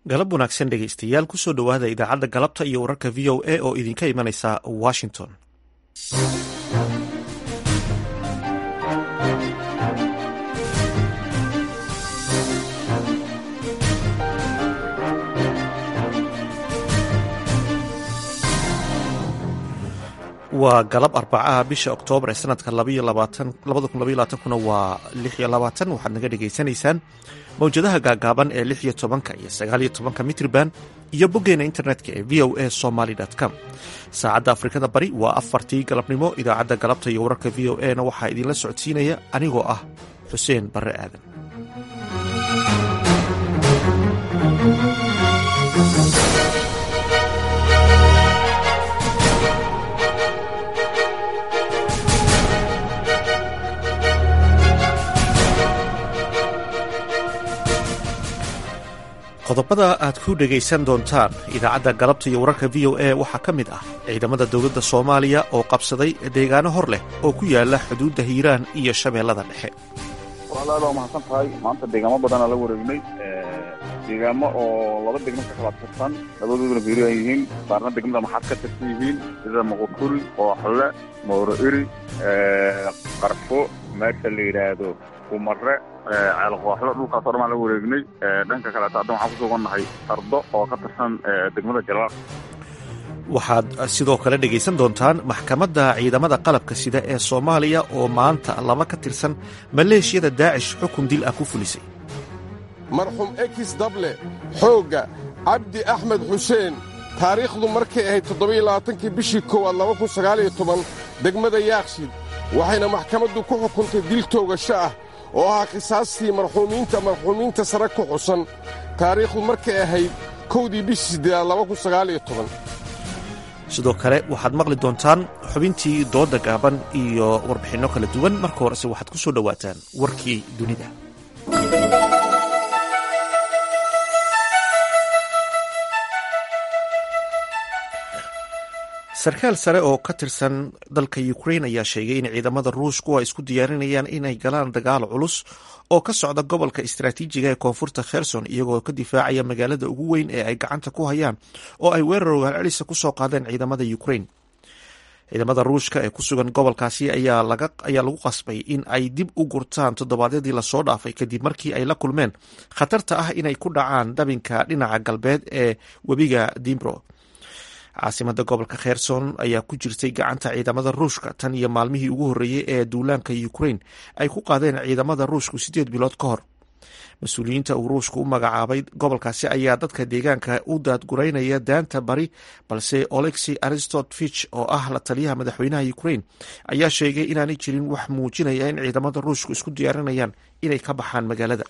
galab wanaagsan dhegaystayaal kusoo dhowaada idaacadda galabta iyo wararka v o a oo idinka imanaysa washington waa galab arbacaha bisha oktoobar ee sanadka kuna waa waxaad naga dhegaysanaysaan mawjadaha gaagaaban ee lix iyo tobanka iyo sagaaliyo tobanka mitrban iyo boggeena internetka ee v o a somaly com saacadda afrikada bari waa afartii galabnimo idaacadda galabta iyo wararka v o a na waxaa idinla socodsiinaya anigoo ah xuseen barre aadan qodobada aad ku dhegaysan doontaan idaacadda galabta iyo wararka v o a waxaa ka mid ah ciidamada dowladda soomaaliya oo qabsaday deegaano hor leh oo ku yaala xuduudda hiiraan iyo shabeellada dhexe walaalaal waa mahadsan tahay maanta deegaamo badanaa la wareegnay deegaamo oo laba degmo ka kala tirsan labadooduna hiiraan yihiin qaarna degmada maxaad ka tirsan yihiin sida muqukuri kooxle mawro iri qarfo meesha la yidhaahdo kumare ceelqooxlo dhulkaas o dhan baan la wareegnay dhanka kaleeto haddan waxaan ku sugannahay ardo oo ka tirsan degmada jalaal waxaad sidoo kale dhegaysan doontaan maxkamadda ciidamada qalabka sida ee soomaaliya oo maanta laba ka tirsan maleeshiyada daacish xukun dil ah ku fulisay marxuum ekis dable xoogga cabdi axmed xuseen taariikhdu markay ahayd toddobailabaatankii bishii koowaad laba kun sagaaliyo toban degmada yaakshid waxayna maxkamaddu ku xukuntay dil toogasho ah oo ahaa khisaastii marxuumiinta marxuumiinta sare ku xusan taariikhdu markay ahayd kowdii bishii siddeedaad laba kun sagaaliyo toban sidoo kale waxaad maqli doontaan xubintii dooda gaaban iyo warbixinno kala duwan marka horese waxaad ku soo dhowaataan warkii dunida sarkaal sare oo ka tirsan dalka ukrain ayaa sheegay in ciidamada ruushku ay isku diyaarinayaan inay galaan dagaal culus oo ka socda gobolka istaraatiijiga ee koonfurta kherson iyagoo ka difaacaya magaalada ugu weyn ee ay gacanta ku hayaan oo ay weerar waalcelisa ku soo qaadeen ciidamada ukrain ciidamada ruushka ee ku sugan gobolkaasi ayaa lagu qasbay in ay dib u gurtaan toddobaadyadii lasoo dhaafay kadib markii ay la kulmeen khatarta ah inay ku dhacaan dabinka dhinaca galbeed ee webiga dimbro caasimada gobolka kherson ayaa ku jirtay gacanta ciidamada ruushka tan iyo maalmihii ugu horreeyey ee duulaanka ukrain ay ku qaadeen ciidamada ruushku siddeed bilood ka hor mas-uuliyiinta uu ruushku u magacaabay gobolkaasi ayaa dadka deegaanka u daadguraynaya daanta bari balse olexi aristotvich oo ah la taliyaha madaxweynaha ukrain ayaa sheegay inaanay jirin wax muujinaya in ciidamada ruushku isku diyaarinayaan inay ka baxaan magaalada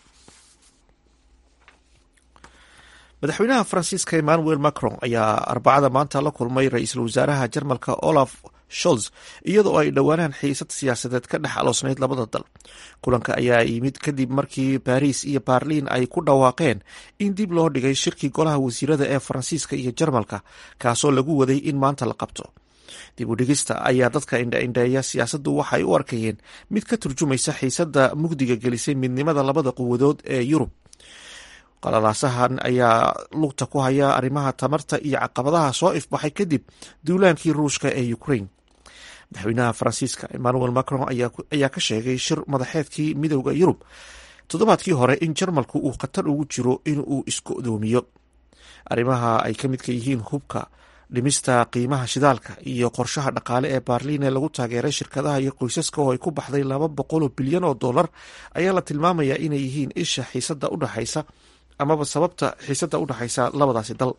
madaxweynaha faransiiska emmanuel macron ayaa arbacada maanta la kulmay ra-iisul wasaaraha jarmalka olaf sholz iyadoo ay dhowaanaan xiisad siyaasadeed ka dhex aloosnayd labada dal kulanka ayaa yimid kadib markii baariis iyo baarliin ay ku dhawaaqeen in dib loo dhigay shirkii golaha wasiirada ee faransiiska iyo jarmalka kaasoo lagu waday in maanta la qabto dib u dhigista ayaa dadka indhaindheeya siyaasaddu waxay u arkayeen mid ka turjumaysa xiisadda mugdiga gelisay midnimada labada quwadood ee yurub qalalaasahan ayaa lugta ku haya arrimaha tamarta iyo caqabadaha soo ifbaxay kadib duulaankii ruushka ee ukrain madaxweynaha faransiiska emmanuel macron ayaa ka sheegay shir madaxeedkii midowda yurub toddobaadkii hore in jarmalku uu khatar ugu jiro in uu isku-doomiyo arrimaha ay ka midka yihiin hubka dhimista qiimaha shidaalka iyo qorshaha dhaqaale ee baarliin ee lagu taageeray shirkadaha iyo qoysaska oo ay ku baxday laba boqoloo bilyan oo dollar ayaa la tilmaamayaa inay yihiin isha xiisada udhexaysa amaba sababta xiisada u dhexaysa labadaasi dal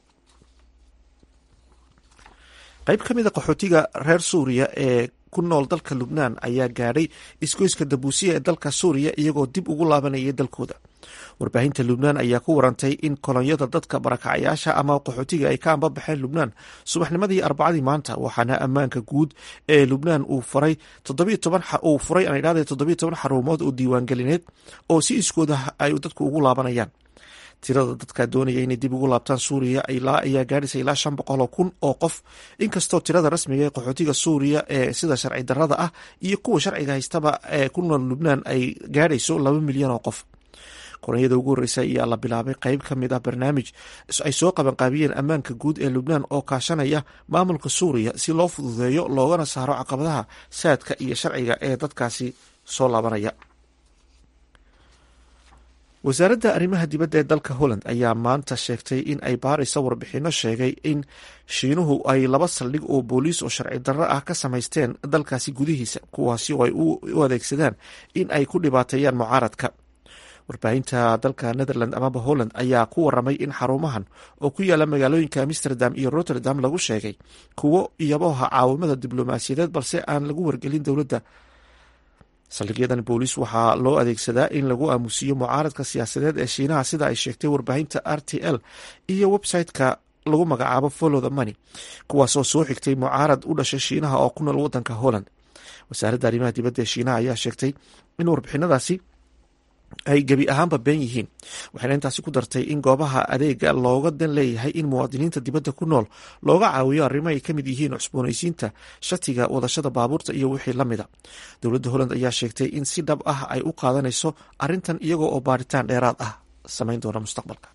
qayb ka mid a qaxootiga reer suuriya ee ku nool dalka lubnaan ayaa gaadhay isgoyska dabuusiya ee dalka suuriya iyagoo dib ugu laabanayay dalkooda warbaahinta lubnaan ayaa ku warantay in kolonyada dadka barakacayaasha ama qaxootiga ay ka ambabaxeen lubnaan subaxnimadii arbacadii maanta waxaana ammaanka guud ee lubnaan uu furay uu furay aan idhahday toddobiyo toban xarumood oo diiwaangelineed oo si iskooda ay dadku ugu laabanayaan tirada dadka doonaya inay dib ugu laabtaan suuriya ayaa gaadhaysa ilaa shan boqol oo kun oo qof inkastoo tirada rasmiga ee qaxootiga suuriya ee sida sharci darada ah iyo kuwa sharciga haystaba ee ku nool lubnaan ay gaadhayso laba milyan oo qof koronyada ugu horreysay ayaa la bilaabay qeyb ka mid ah barnaamij ay soo qabanqaabiyeen ammaanka guud ee lubnaan oo kaashanaya maamulka suuriya si loo fududeeyo loogana saaro caqabadaha saadka iyo sharciga ee dadkaasi soo laabanaya wasaaradda arrimaha dibadda ee dalka holland ayaa maanta sheegtay in ay baaraysa warbixino sheegay in shiinuhu ay laba saldhig oo booliis oo sharci darro ah ka samaysteen dalkaasi gudihiisa kuwaasi oo ay u adeegsadaan in ay ku dhibaateeyaan mucaaradka warbaahinta dalka netherland amaba holland ayaa ku waramay in xarumahan oo ku yaala magaalooyinka amsterdam iyo rotterdam lagu sheegay kuwo iyaboha caawimada diblomaasiyadeed balse aan lagu wargelin dowladda saldhigyadan booliis waxaa loo adeegsadaa in lagu aamusiiyo mucaaradka siyaasadeed ee shiinaha sida ay sheegtay warbaahinta r t l iyo website-ka lagu magacaabo follow the money kuwaasoo soo xigtay mucaarad u dhashay shiinaha oo ku nool wadanka holland wasaaradda arrimaha dibadda ee shiinaha ayaa sheegtay in warbixinadaasi ay gebi ahaanba been yihiin waxayna intaasi ku dartay in goobaha adeega looga dan leeyahay in muwaadiniinta dibadda ku nool looga caawiyo arrimo ay ka mid yihiin cusboonaysiinta shatiga wadashada baabuurta iyo wixii la mida dowladda holland ayaa sheegtay in si dhab ah ay u qaadanayso arrintan iyagoo oo baaritaan dheeraad ah samayn doona mustaqbalka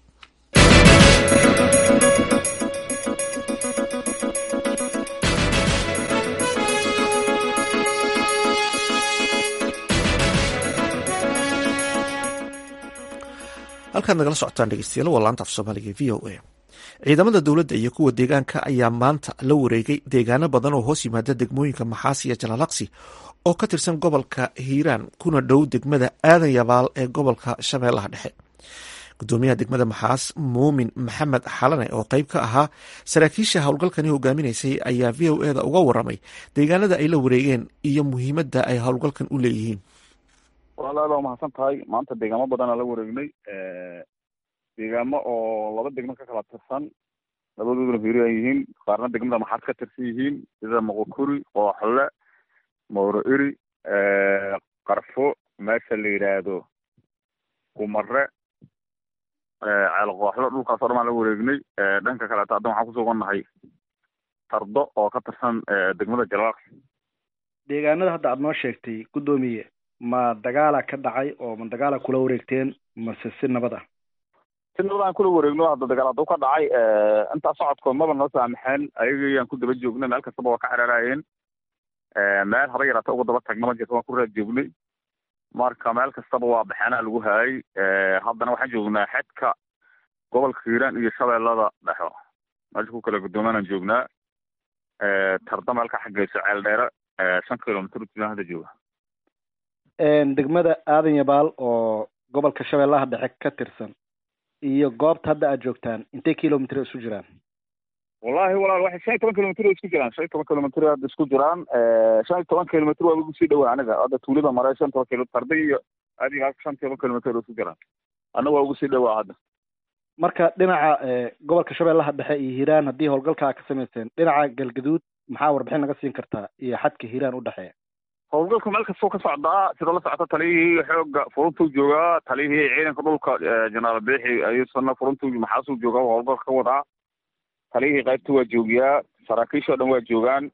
halkaad nagala socotaan dhegeystayaal waa laanta af soomaaliga v o a ciidamada dowladda iyo kuwa deegaanka ayaa maanta la wareegay deegaano badan oo hoos yimaada degmooyinka maxaas iyo jalaalaqsi oo ka tirsan gobolka hiiraan kuna dhow degmada aadan yabaal ee gobolka shabeellaha dhexe gudoomiyaha degmada maxaas muumin maxamed xalane oo qeyb ka ahaa saraakiisha howlgalkani hogaaminaysay ayaa v o eda uga waramay deegaanada ay la wareegeen iyo muhiimadda ay howlgalkan u leeyihiin walaal waa mahadsan tahay maanta deegaamo badanaa la wareegnay deegaamo oo laba degmo ka kala tirsan labadooduna fiiri ay yihiin qaarna degmada maxaad ka tirsan yihiin sida moqokuri qooxle mowro iri qarfo meesha la yidhaahdo kumare ceel qooxlo dhulkaas o dhan baan la wareegnay dhanka kaleeto haddan waxaan kusugannahay tardo oo ka tirsan degmada jalaaqs deegaanada hadda aada noo sheegtay guddoomiye ma dagaala ka dhacay oo ma dagaala kula wareegteen mase si nabad ah si nabad aan kula wareegno hadda dagaal hadduu ka dhacay intaa socodkood maba noo saamaxeen ayagayaan ku daba joognay meel kastaba waa ka xeraaraayeen meel haba yaraata uga daba tagna ma jirto waan ku raad joognay marka meel kastaba waa baxeenaa lagu haayay haddana waxaan joognaa xedka gobolka hiiraan iyo shabeellada dhexo meesha ku kala guddoomaanaan joognaa tarda meel ka xageyso ceel dheere shan kilomitr ujilaan hadda jooga degmada aadan yabaal oo gobolka shabeellaha dhexe ka tirsan iyo goobta hadda aad joogtaan intay kilomitr isu jiraan wallahi walaal waxay shan iyo toban kilomitr isku jiraan shan iyo toban kilomitr hadda isku jiraan shan iyo toban kilomitr waa igu sii dhawaa aniga hadda tuulada mare shan toban kilo tarda iyo adiga shan iyo toban kilomitr isku jiraan anaga waa ugu sii dhawaa hadda marka dhinaca gobolka shabeellaha dhexe iyo hiiraan haddii howlgalkaa ka samayseen dhinaca galgaduud maxaa warbixin naga siin kartaa iyo xadka hiiraan u dhexeeya howlgalku meel kastoo ka socdaa sida la socota taliyihii xooga furuntuu joogaa taliyihii ciidanka dhulka jenaraal beexi ayuusana furuntuu maxaasuu joogaa howlgalka ka wadaa taliyihii qaybta waa joogiyaa saraakiishoo dhan waa joogaan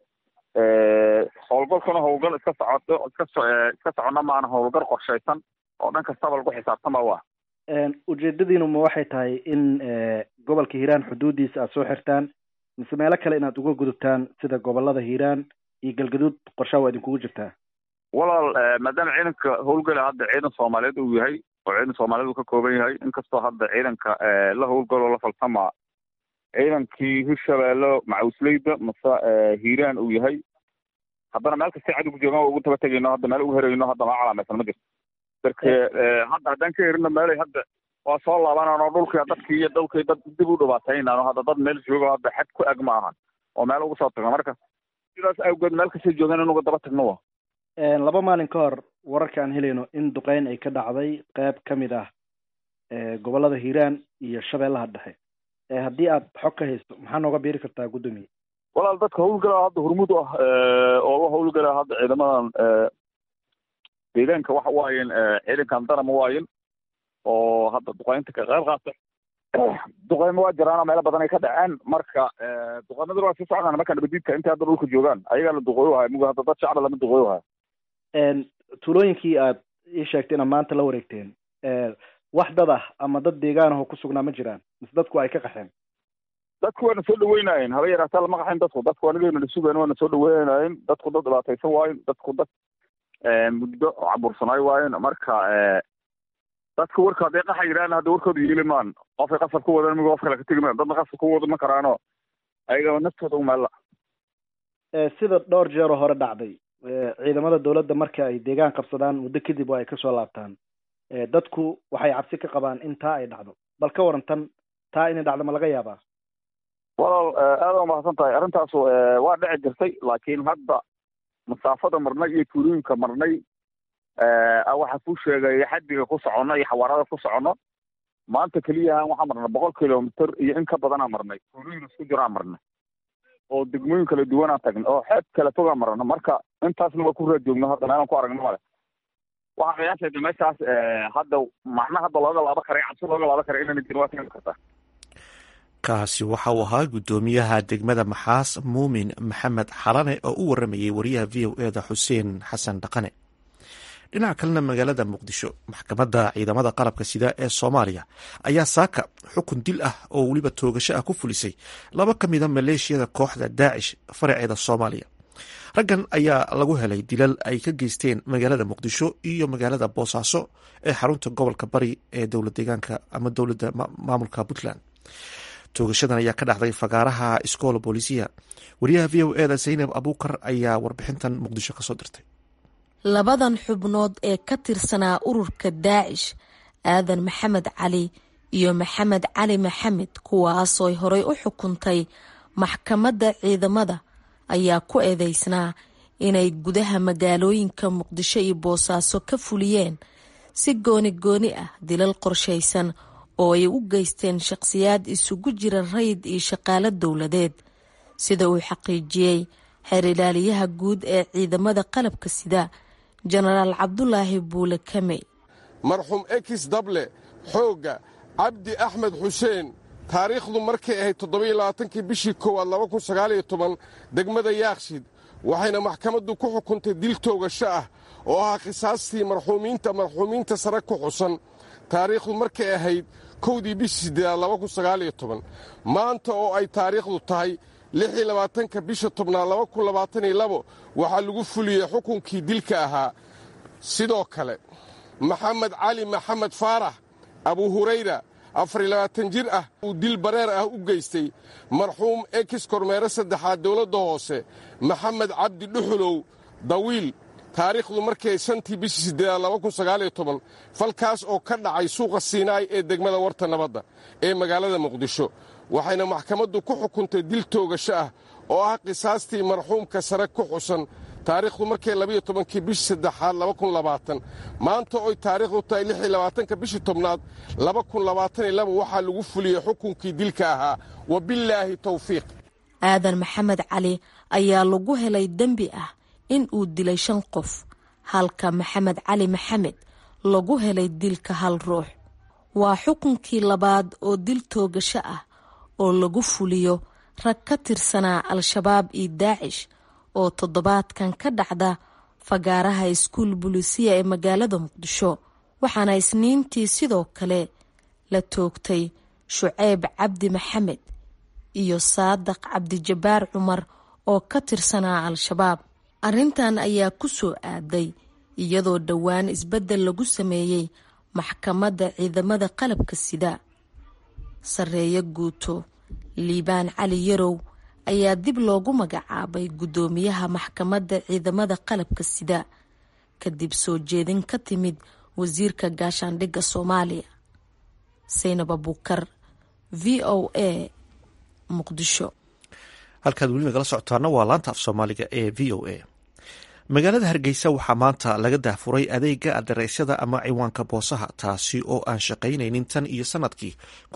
howlgalkuna howlgal iska socoto iska so iska socona maana howlgal qorshaysan oo dhan kastaba lagu xisaabtama waa ujeedadiinu ma waxay tahay in gobolka hiiraan xuduudiisa aada soo xirtaan mise meelo kale inaad uga gudubtaan sida gobolada hiiraan iyo galgaduud qorshaha waa idinkugu jirtaa walaal maadaama ciidanka howlgala hadda ciidan soomaaliyeed uu yahay oo ciidan soomaaliyeed uu ka kooban yahay inkastoo hadda ciidanka la howlgaloo la falsamaa ciidankii hirshabeello macawisleyda mase hiiraan uu yahay haddana meel kastay cadowgu joogaan waa ugu taba tegayno hadda meel ugu herayno hadda maa calaamaysan ma jirto darke hadda haddaan ka herino meelay hadda waa soo laabanano dhulkii dadkii iyo dhulkii dad dib u dhibaataynano hadda dad meel joogo hadda xad ku eg ma ahan oo meel ugu soo tagno marka sidaas awgeed meel kastay joogaan in uga daba tagno wa laba maalin ka hor wararka aan helayno in duqeyn ay ka dhacday qeyb ka mid ah gobolada hiiraan iyo shabeellaha dhexe haddii aad xog ka haysto maxaa nooga biiri kartaa guddoomiye walaal dadka howlgalaa hadda hormud ah oo la howlgalaa hadda ciidamadan deegaanka waxa waayen ciidankan darama waayen oo hadda duqeynta ka qayb qaata duqeymo waa jiraano meelo badan ay ka dhaceen marka duqeymaduna waa sii socdaan marka nabadiidka intay hadda dhulka joogaan ayagaa la duqooyo haya muga hadda dad shacba lama duqooyo haya tuulooyinkii aad ii sheegtay inaad maanta la wareegteen wax dad ah ama dad deegaan ah oo ku sugnaa ma jiraan mise dadku ay ka qaxeen dadku waana soo dhaweynayeen haba yaraataa lama qaxayn dadku dadku anigayna na sugayn waana soo dhaweynayeen dadku dad dhibaataysan waayen dadku dad muddo cabursanaay waayen marka dadka warka hadday qaxa yidhahan hadda warkooda yeeli maan qofay qasab ku wadan migo qof kale ka tegi maan dadna qasab ku wada ma karaano ayaga naftooda umeella sida dhowr jeeroo hore dhacday ciidamada dowladda marka ay deegaan qabsadaan muddo kadib waa ay kasoo laabtaan dadku waxay cabsi ka qabaan in taa ay dhacdo bal ka waran tan taa inay dhacdo ma laga yaabaa walaal aada u mahadsan tahay arrintaas waa dhici jirtay laakiin hadda masaafada marnay iyo tuulooyinka marnay waxaa ku sheegaya xaddiga ku soconno iyo xawaarada ku soconno maanta keliyahan waxaa marnay boqol kilomitr iyo in ka badanaa marnay tuulooyin isku jiraa marnay oo degmooyin kala duwanaa tagnay oo xeeb kala fogaa marna marka intaasna waa ku raadjoogno hadda meelaan ku aragno male waxaa qiyaasayda meeshaas hadda macna hadda looga laabo karay cabsi looga laabo karay inayna jirin waa keeni kartaa kaasi waxa uu ahaa guddoomiyaha degmada maxaas muumin maxamed xalane oo u waramayay wariyaha v o eda xuseen xasan dhaqane dhinaca kalena magaalada muqdisho maxkamadda ciidamada qalabka sida ee soomaaliya ayaa saaka xukun dil ah oo weliba toogasho ah ku fulisay laba ka mida maleeshiyada kooxda daacish faraceeda soomaaliya raggan ayaa lagu helay dilal ay ka geysteen magaalada muqdisho iyo magaalada boosaaso ee xarunta gobolka bari ee dowlad deegaanka ama dowladda maamulka puntland toogashadan ayaa ka dhacday fagaaraha iskoola boolisiya wariyaha v o eda zaynab abuukar ayaa warbixintan muqdisho kasoo dirtay labadan xubnood ee ka tirsanaa ururka daacish aadan maxamed cali iyo maxamed cali maxamed kuwaasooy horey u xukuntay maxkamadda ciidamada ayaa ku eedeysnaa inay gudaha magaalooyinka muqdisho iyo boosaaso ka fuliyeen si gooni gooni ah dilal qorshaysan oo ay u geysteen shaqhsiyaad isugu jira rayid iyo shaqaalo dowladeed sida uu xaqiijiyey xeer ilaaliyaha guud ee ciidamada qalabka sida jenaraal cabdulaahi buule kamey marxuum ekis dable xoogga cabdi axmed xuseen taariikhdu markay ahayd toddobailabaatankii bishii koowaad laba kun sagaaliyo toban degmada yaakshid waxayna maxkamaddu ku xukuntay dil toogasho ah oo ahaa khisaastii marxuumiinta marxuumiinta sare ku xusan taariikhdu markay ahayd kowdii bishii siddeedaad laba kun sagaaliyo toban maanta oo ay taariikhdu tahay lixii labaatanka bisha tobnaad laba kun labaataniyo labo waxaa lagu fuliyey xukunkii dilka ahaa sidoo kale maxamed cali maxamed faarax abu hurayra afariy labaatan jir ah uu dil bareer ah u geystay marxuum ekis kormeere saddexaad dowladda hoose maxamed cabdi dhuxulow dawiil taariikhdu markay shantii bishii siddeedaad laba kun sagaaliyo toban falkaas oo ka dhacay suuqa siinaay ee degmada warta nabadda ee magaalada muqdisho waxayna maxkamaddu ku xukuntay dil toogasho ah oo ah qisaastii marxuumka sare ku xusan taariikhdu markay labayo tobankii bishii saddexaad laba kun labaatan maanta oy taariikhdu tahay lixii labaatanka bishii tobnaad laba kun labaataniyo laba waxaa lagu fuliyey xukunkii dilka ahaa wabillaahi tawfiiq aadan maxamed cali ayaa lagu helay dembi ah in uu dilay shan qof halka maxamed cali maxamed lagu helay dilka hal ruux waa xukunkii labaad oo dil toogasho ah oo lagu fuliyo rag ka tirsanaa al-shabaab iyo daacish oo toddobaadkan ka dhacda fagaaraha iskuul bulisiya ee magaalada muqdisho waxaana isniintii sidoo kale la toogtay shuceyb cabdi maxamed iyo saadaq cabdijabaar cumar oo ka tirsanaa al-shabaab arrintan ayaa ku soo aaday iyadoo dhowaan isbeddel lagu sameeyey maxkamadda ciidamada qalabka sida sarreeyo guuto liibaan cali yarow ayaa dib loogu magacaabay guddoomiyaha maxkamadda ciidamada qalabka sida kadib soo jeedin ka timid wasiirka gaashaandhigga soomaaliya saynab abuukar v o a muqdisho halkaad weli nagala socotaana waa laanta af soomaaliga ee v o a magaalada hargeysa waxaa maanta laga dahfuray adeega adareysyada ama ciwaanka boosaha taasi oo aan shaqaynaynin tan iyo sanadkii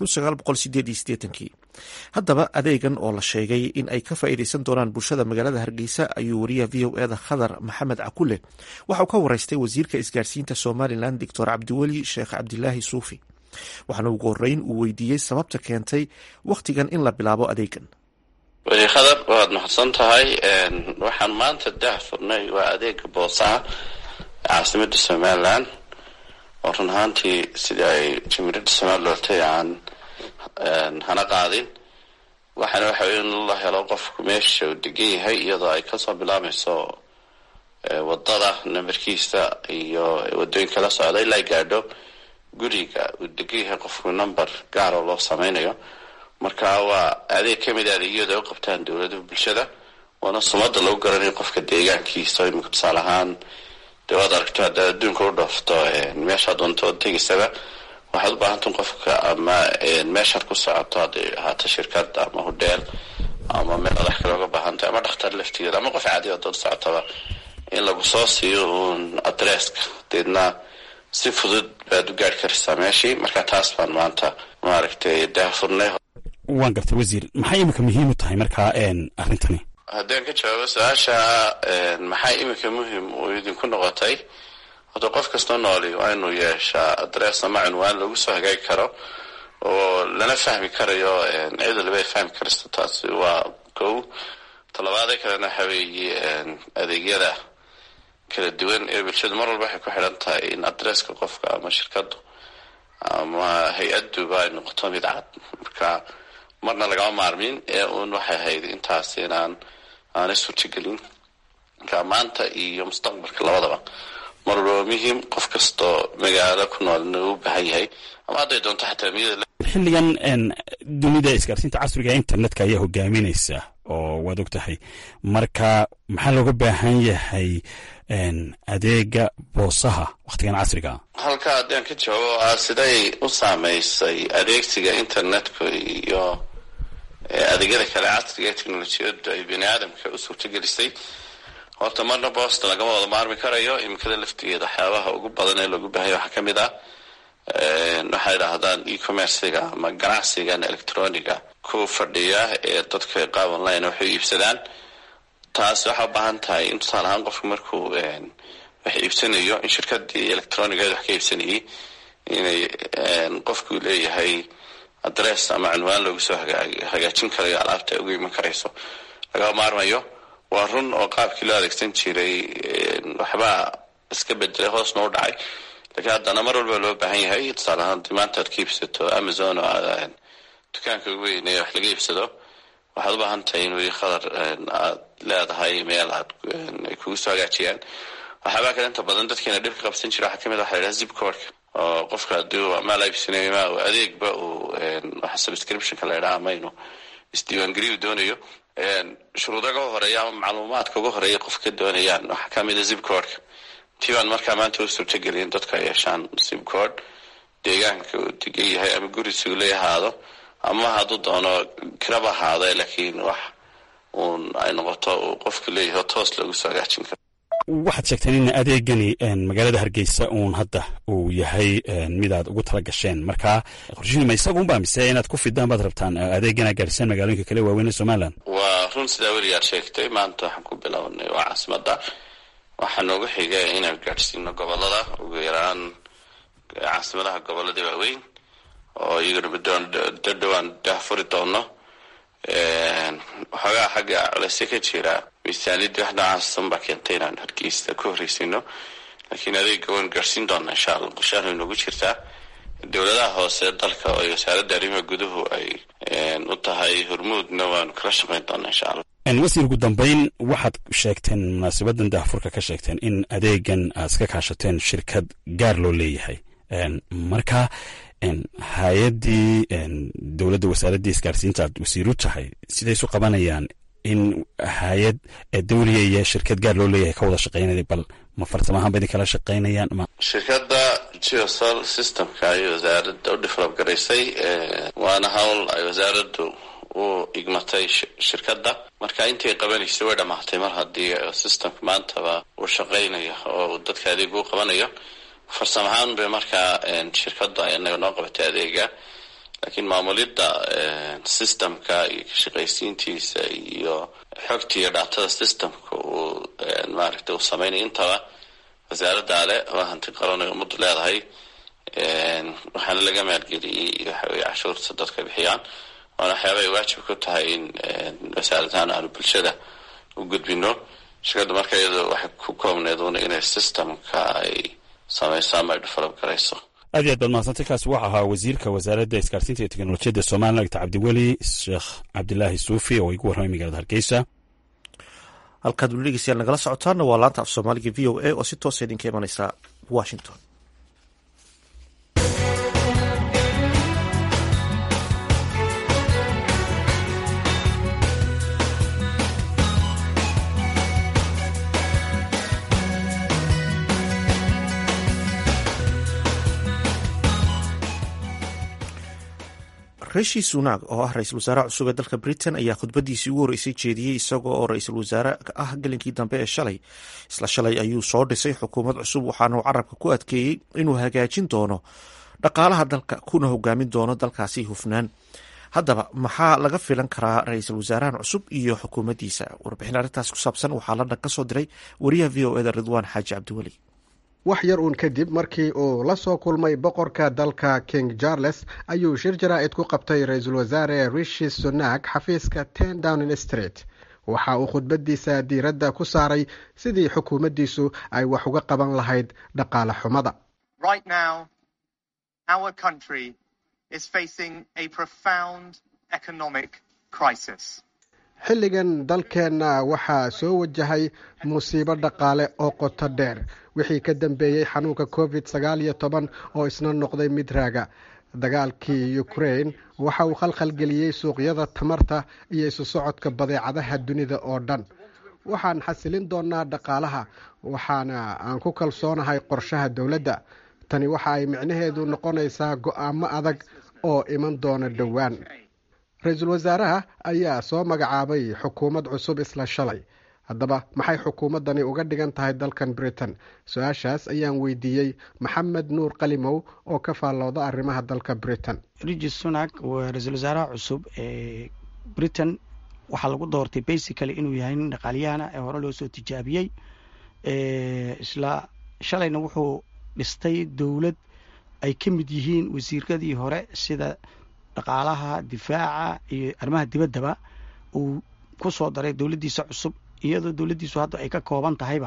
kii haddaba adeegan oo la sheegay in ay ka faa'iideysan doonaan bulshada magaalada hargeysa ayuu wariyaha v o eda khadar maxamed cakule waxauu ka wareystay wasiirka isgaarsiinta somalilan doctor cabdiweli sheekh cabdilaahi suufi waxaana ugu horeyn uu weydiiyey sababta keentay wakhtigan in la bilaabo adeegan weli khadar waad mahadsan tahay waxaan maanta dah furnay waa adeega boosaha caasimada somalilan oo run ahaantii sidii ay jimhuriyadda somaliya lortay aan hana qaadin waxaana waxa wey in la helo qofku meesha uu degan yahay iyadoo ay kasoo bilaabmayso wadada nambarkiisa iyo wadooyinka la socda ilaa gaadho guriga uu degan yahay qofku number gaaroo loo sameynayo marka waa adeeg kamid a adeegyada u qabtaan dowladaha bulshada waana sumada lagu garanayo qofka deegaankiisa imika tusaale ahaan dee waad aragto haddaad adduunka u dhoofto meeshaad doonto oo tegaysaba waxaad u baahantan qofka ama meeshaad ku socoto hadday ahaato shirkad ama hodheel ama meel adax kale oga baahantay ama dhakhtar laftigeeda ama qof caadi adood socotaba in lagu soo siiyo uun adresska deedna si fudud baad u gaari karaysaa meeshii marka taas baan maanta maaragtay daahfurnay waan gartay wasiir maxay imika muhiim u tahay markaa arrintani haddaan ka jawaabo su-aasha maxay iminka muhim uu idinku noqotay horta qof kastoo nooli waa inuu yeeshaa adress ama cunwaan lagu soo hagaagi karo oo lana fahmi karayo cid waliba ay fahmi karayso taasi waa kow talabaadee kalena waxa weeye adeegyada kala duwan ee bulshadu mar walba waxay ku xidhan tahay in adresska qofka ama shirkadu ama hay-aduba ay noqoto mid cad marka marna lagama maarmin ee uun waxay ahayd intaas inaan aanay suurtagelin marka maanta iyo mustaqbalka labadaba mar walba muhiim qof kastoo magaalo ku nool inuu u baahan yahay ama hadday doonto xataa miyada xilligan dunida isgaarsiinta casriga internetka ayaa hogaaminaysa oo waad og tahay marka maxaa looga baahan yahay adeega boosaha wakhtigan casriga halka haddaan ka jawaabo ah siday u saameysay adeegsiga internetka iyo adeegyada kale casriga ee technolojiyadu ay bini aadamka u suurtagelisay horta marna boosta lagama wada maarmi karayo imikada laftigeeda waxyaabaha ugu badan ee loogu baahanya waxaa kamid ah waxay idhaahdaan e-commerciga ama ganacsigan electroniga ku fadhiya ee dadka qaab online waxay iibsadaan taas waxaa u baahan tahay in tusaale ahaan qofku markuu wax iibsanayo in shirkadii electronigeed wax ka iibsanayay inay qofku leeyahay adress ama cunwaan loogu soo hagaajin karayo alaabta ay uga iman karayso lagama maarmayo waa run oo qaabkii loo adeegsan jiray waxbaa iska bedelay hoosna u dhacay laakiin haddana mar walba loo baahan yahay tusaale ahaan hadii maanta aad ka iibsato amazon oo aad dukaanka ugu weynay wax laga iibsado waxaad u baahan tahay in weli khadar aad leedahay meel aad ay kugu soo hagaajiyaan waxyaabaa kale inta badan dadkeena dhib ka qabsan jira waxaa kamid waxa la yidhaha zip codka oo qofka haddii uu amaal iibsanayo ma uu adeegba uu waxa subscriptionka la yidhaha ama inuu isdiiwaangeliyu doonayo shuruudaga horeeya ama macluumaadka uga horeeya qofka doonayaan waxaa kamid a zip codka tii baan markaa maanta u suurtagelin dadka ay yeeshaan zip code deegaanka uu degan yahay ama gurisigu la ahaado ama hadduu doono kiraba ahaado laakiin wax uun ay noqoto uu qofku leeyahay toos loogu soo hagaajin karo waxaad sheegteen in adeegani magaalada hargeysa uun hadda uu yahay midaad ugu tala gasheen marka qorshihiima isagunba mise inaad ku fidaan baad rabtaan adeegana gaadhisaan magaalooyinka kale waaweyn ee somalilan waa run sidaa weligaad sheegtay maanta waxaan ku bilownay waa caasimada waxaa noogu xiga inaan gaadhsiino gobolada ugu yaraan caasimadaha gobolada waaweyn oo iyagana mudoon dadhowaan daahfuri doono waxoogaa xagga culeyse ka jira miisaaniyadii wax noocaassan baa keentay inaan hargeysa ku horreysino laakiin adeega waan gaadhsiin doonaa insha allah qorshahan way noogu jirtaa dowladaha hoose dalka oo wasaaradda arrimaha guduhu ay u tahay hormuudna waanu kala shaqeyn doonaa insha allah wasiir ugu dambeyn waxaad sheegteen munaasabadan daahfurka ka sheegteen in adeegan aad iska kaashateen shirkad gaar loo leeyahay marka hay-addii dowladda wasaaraddii isgaarsiinta aad wasiiru tahay siday isu qabanayaan in hay-ad dawliya iyo shirkad gaar loo leeyahay ka wada shaqeynaya bal ma farsamahaan ba idin kala shaqeynayaan ma shirkadda geosol systemka ay wasaaradda u develop garaysay waana hawl ay wasaaraddu u igmatay shirkadda marka intay qabanaysay way dhamaatay mar haddii systemka maantaba uu shaqeynayo oo dadka adeeg u qabanayo farsam ahaan bay markaa shirkadda inaga noo qabatay adeega laakiin maamulidda systemka iyo kashaqaysiintiisa iyo xogta iyo dhaatada systemka uu maaragtay uu sameynaya intaba wasaaradda ale oo hanti qaranay ummaddu leedahay waxaana laga maalgeliyey waxaweye cashuurta dadka bixiyaan waana waxyaaba ay waajib ku tahay in wasaaradahaan aanu bulshada u gudbino shirkadda marka iyado waxay ku koobneed una inay systemka ay samayso ama ay develop garayso aad iyo aad baad mahadsantay kaasi waxa ahaa wasiirka wasaaradda isgaarsiinta iyo teknolojiyadda somalilan dr cabdiweli sheekh cabdilaahi suufi oo igu warramay magaalada hargeysa halkaad weli dhegeystayaal nagala socotaana waa laanta af soomaaliga v o a oo si toosa idinka imanaysa washington rishi sunak oo ah ra-iisul wasaare cusub ee dalka britain ayaa khudbadiisii ugu horreysay jeediyey isagoo oo ra-iisul wasaare ah gelinkii dambe ee shalay isla shalay ayuu soo dhisay xukuumad cusub waxaana uu carabka ku adkeeyey inuu hagaajin doono dhaqaalaha dalka kuna hogaamin doono dalkaasi hufnaan haddaba maxaa laga filan karaa ra-iisul wasaarahan cusub iyo xukuumaddiisa warbixin arrintaas ku saabsan waxaa london ka soo diray wariyaha v o eda ridwaan xaaji cabdiweli wax yar uun kadib markii uu la soo kulmay boqorka dalka king charles ayuu shir jaraa'id ku qabtay ra-iisul wasaare rishi sunak xafiiska ten downing street waxa uu khudbadiisa diiradda ku saaray sidii xukuumaddiisu ay wax uga qaban lahayd dhaqaale xumada xilligan dalkeenna waxaa soo wajahay musiibo dhaqaale oo qoto dheer wixii ka dambeeyey xanuunka covid sagaal iyo toban oo isna noqday mid raaga dagaalkii ukraine waxa uu khalkhalgeliyey suuqyada tamarta iyo isu socodka badeecadaha dunida oo dhan waxaan xasilin doonaa dhaqaalaha waxaana aan ku kalsoonahay qorshaha dowladda tani waxa ay micnaheedu noqonaysaa go-aamo adag oo iman doona dhowaan ra-iisul wasaaraha ayaa soo magacaabay xukuumad cusub isla shalay haddaba maxay xukuumaddani uga dhigan tahay dalkan britain su-aashaas ayaan weydiiyey maxamed nuur qalimow oo ka faallooda arrimaha dalka britain rigi sunak waa ra-iisul wasaaraha cusub ee britain waxaa lagu doortay basically inuu yahay nin dhaqaalyahana ee hore loo soo tijaabiyey isla shalayna wuxuu dhistay dowlad ay ka mid yihiin wasiiradii hore sida dhaqaalaha difaaca iyo arrimaha dibaddaba uu ku soo daray dowladdiisa cusub iyadoo dowladdiisu hadda ay ka kooban tahayba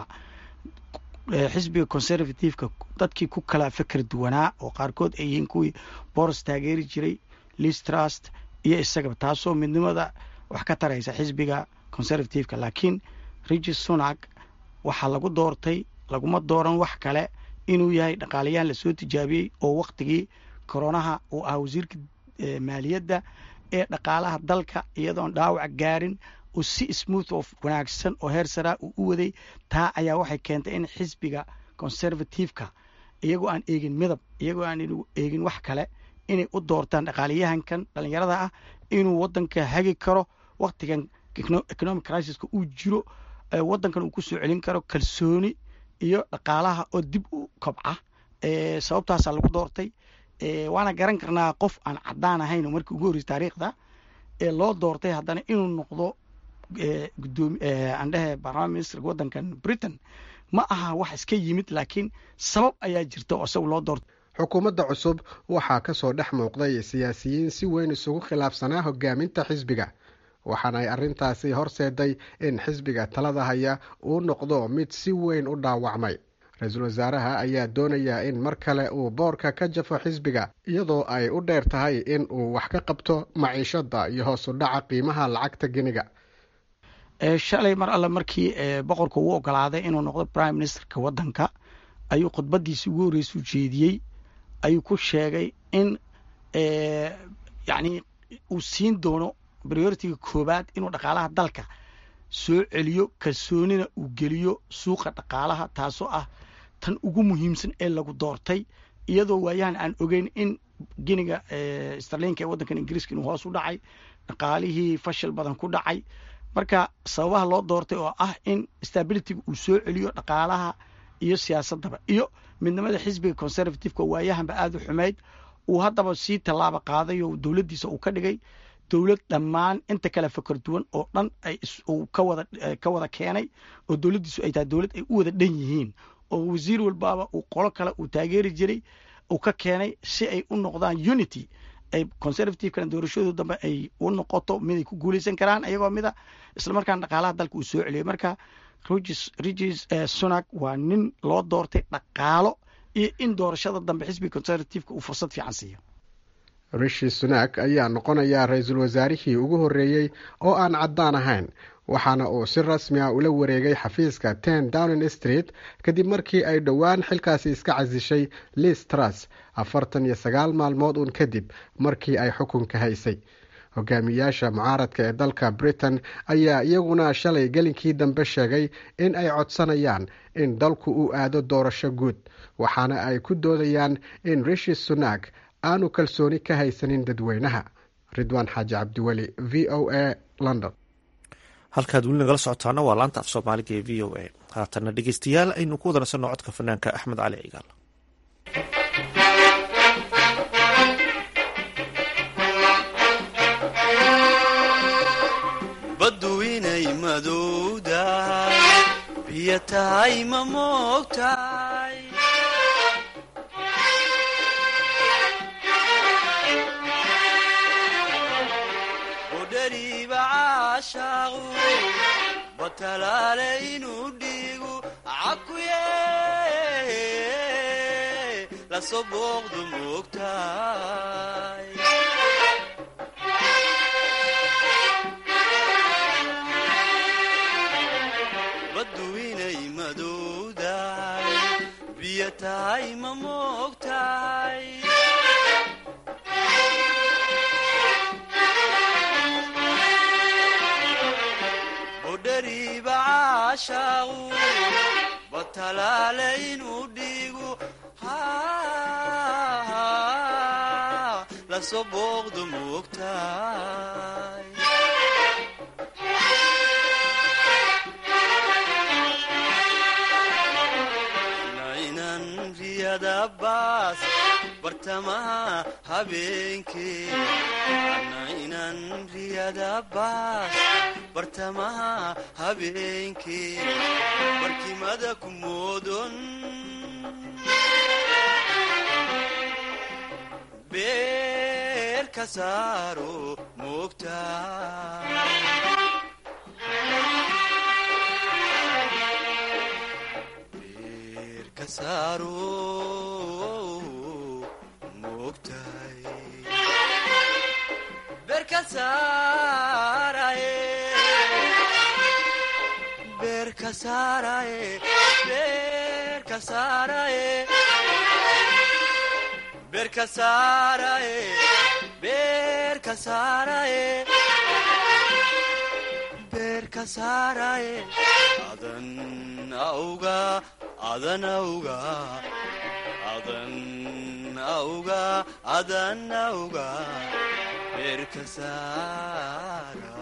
xisbiga conservativeka dadkii ku kala feker duwanaa oo qaarkood ay yihiin kuwii boros taageeri jiray liz trust iyo isagaba taasoo midnimada wax ka taraysa xisbiga conservativeka laakiin rigi sunak waxaa lagu doortay laguma dooran wax kale inuu yahay dhaqaalayahan lasoo tijaabiyey oo waktigii koronaha uu ahaa wasiirka maaliyadda ee dhaqaalaha dalka iyadoon dhaawac gaarin uu si smooth oo wanaagsan oo heer saraa uu u waday taa ayaa waxay keentay in xisbiga conservativeka iyagoo aan eegin midab iyagoo aan eegin wax kale inay u doortaan dhaqaalayahankan dhallinyarada ah inuu waddanka hagi karo waktigan economic crisiska uu jiro waddankan uu ku soo celin karo kalsooni iyo dhaqaalaha oo dib u kobca sababtaasaa lagu doortay waana garan karnaa qof aan caddaan ahayn markii ugu horreysay taariikhda ee loo doortay haddana inuu noqdo gudoomi andhehe barlama ministerka waddankan britain ma aha wax iska yimid laakiin sabab ayaa jirta oo isagu loo doortay xukuumadda cusub waxaa ka soo dhex muuqday siyaasiyiin si weyn isugu khilaafsanaa hogaaminta xisbiga waxaana ay arrintaasi horseeday in xisbiga talada haya uu noqdo mid si weyn u dhaawacmay ra-iisul wasaaraha ayaa doonayaa in mar kale uu boorka ka jafo xisbiga iyadoo ay u dheer tahay in uu wax ka qabto maciishadda iyo hoos u dhaca qiimaha lacagta geniga shalay mar alle markii boqorka uu ogolaaday inuu noqdo prime ministerka waddanka ayuu khudbadiisii ugu horreysuu jeediyey ayuu ku sheegay in yacni uu siin doono prioritiga koowaad inuu dhaqaalaha dalka soo celiyo kalsoonina uu geliyo suuqa dhaqaalaha taasoo ah tan ugu muhiimsan ee lagu doortay iyadoo waayahan aan ogeyn in geniga starlinka ee waddankan ingiriiska inuu hoos u dhacay dhaqaalihii fashil badan ku dhacay marka sababaha loo doortay oo ah in stabilityga uu soo celiyo dhaqaalaha iyo siyaasaddaba iyo midnimada xisbiga conservativeka waayahanba aada u xumayd uu haddaba sii tallaaba qaaday oo dowladdiisa uu ka dhigay dowlad dhammaan inta kale fakar duwan oo dhan ay uu ka wada ka wada keenay oo dowladdiisu ay tahay dowlad ay u wada dhan yihiin oo wasiir walbaaba uu qolo kale uu taageeri jiray uu ka keenay si ay u noqdaan unity ay conservativekana doorashadooda dambe ay u noqoto mid ay ku guulaysan karaan ayagoo mida islamarkaana dhaqaalaha dalka uu soo celiyay marka regis regis sunak waa nin loo doortay dhaqaalo iyo in doorashada dambe xisbiga conservativeka uu fursad fiican siiyo rishi sunak ayaa noqonayaa ra-iisul wasaarihii ugu horreeyey oo aan caddaan ahayn waxaana uu si rasmi ah ula wareegay xafiiska ten downing street kadib markii ay dhowaan xilkaasi iska casishay liz truss afartan iyo sagaal maalmood uun kadib markii ay xukunka haysay hogaamiyaasha mucaaradka ee dalka britain ayaa iyaguna shalay gelinkii dambe sheegay in ay codsanayaan in dalku uu aado doorasho guud waxaana ay ku doodayaan in rishi sunak aanu kalsooni ka haysanin dadweynaha ridwaan xaaji cabdiweli v o a london halkaad weli nagala socotaana waa laanta af soomaaliga ee v o a haatanna dhegeystayaal aynu ku wadanaysanno codka fanaanka axmed cali cigaal baddu inay madowdahay biyo tahay ma moogtahay udhariiba caashaaqu batalaale inuu dhiigu cakuye lasoo booqdu moogtahay baddu inay madowdahay biyo tahay ma moogtahay budhariiba caashaaqu batalaale inuu dhiigu lasoo booqdu moogtahay nainan riyada baas bartamaha habeenkee nainan riyada baas bartamaha habeenkee barkimada ku moodon beer ka saaro moogtahay adan auga adan auga adan auga adan auga beerka saara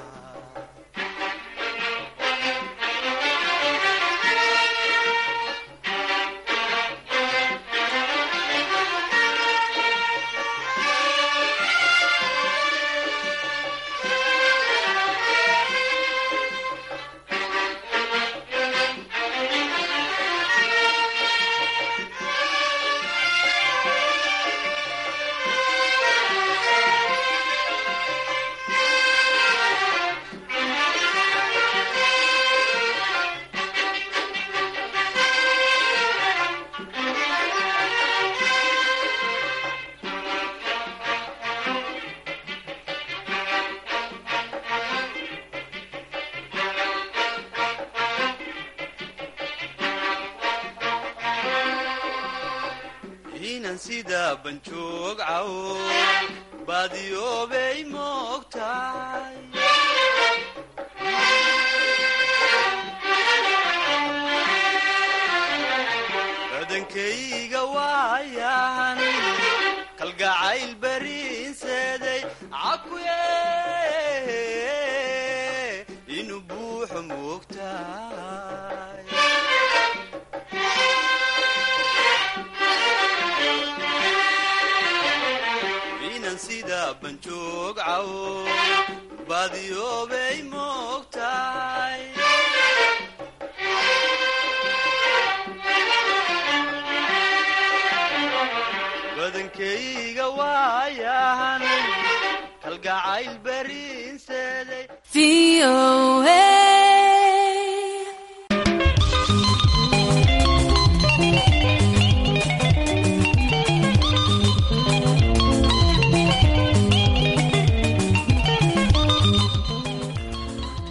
inan sida banjoog cawo baadiyoobay moogtahay badankayga waayan kalgacayl bariinseeday cakuye inuu buuxo moogtahay inan sida banjoog cawo baadiyoobay moogtahay badankayga waayahan kalgacayl bariinseeday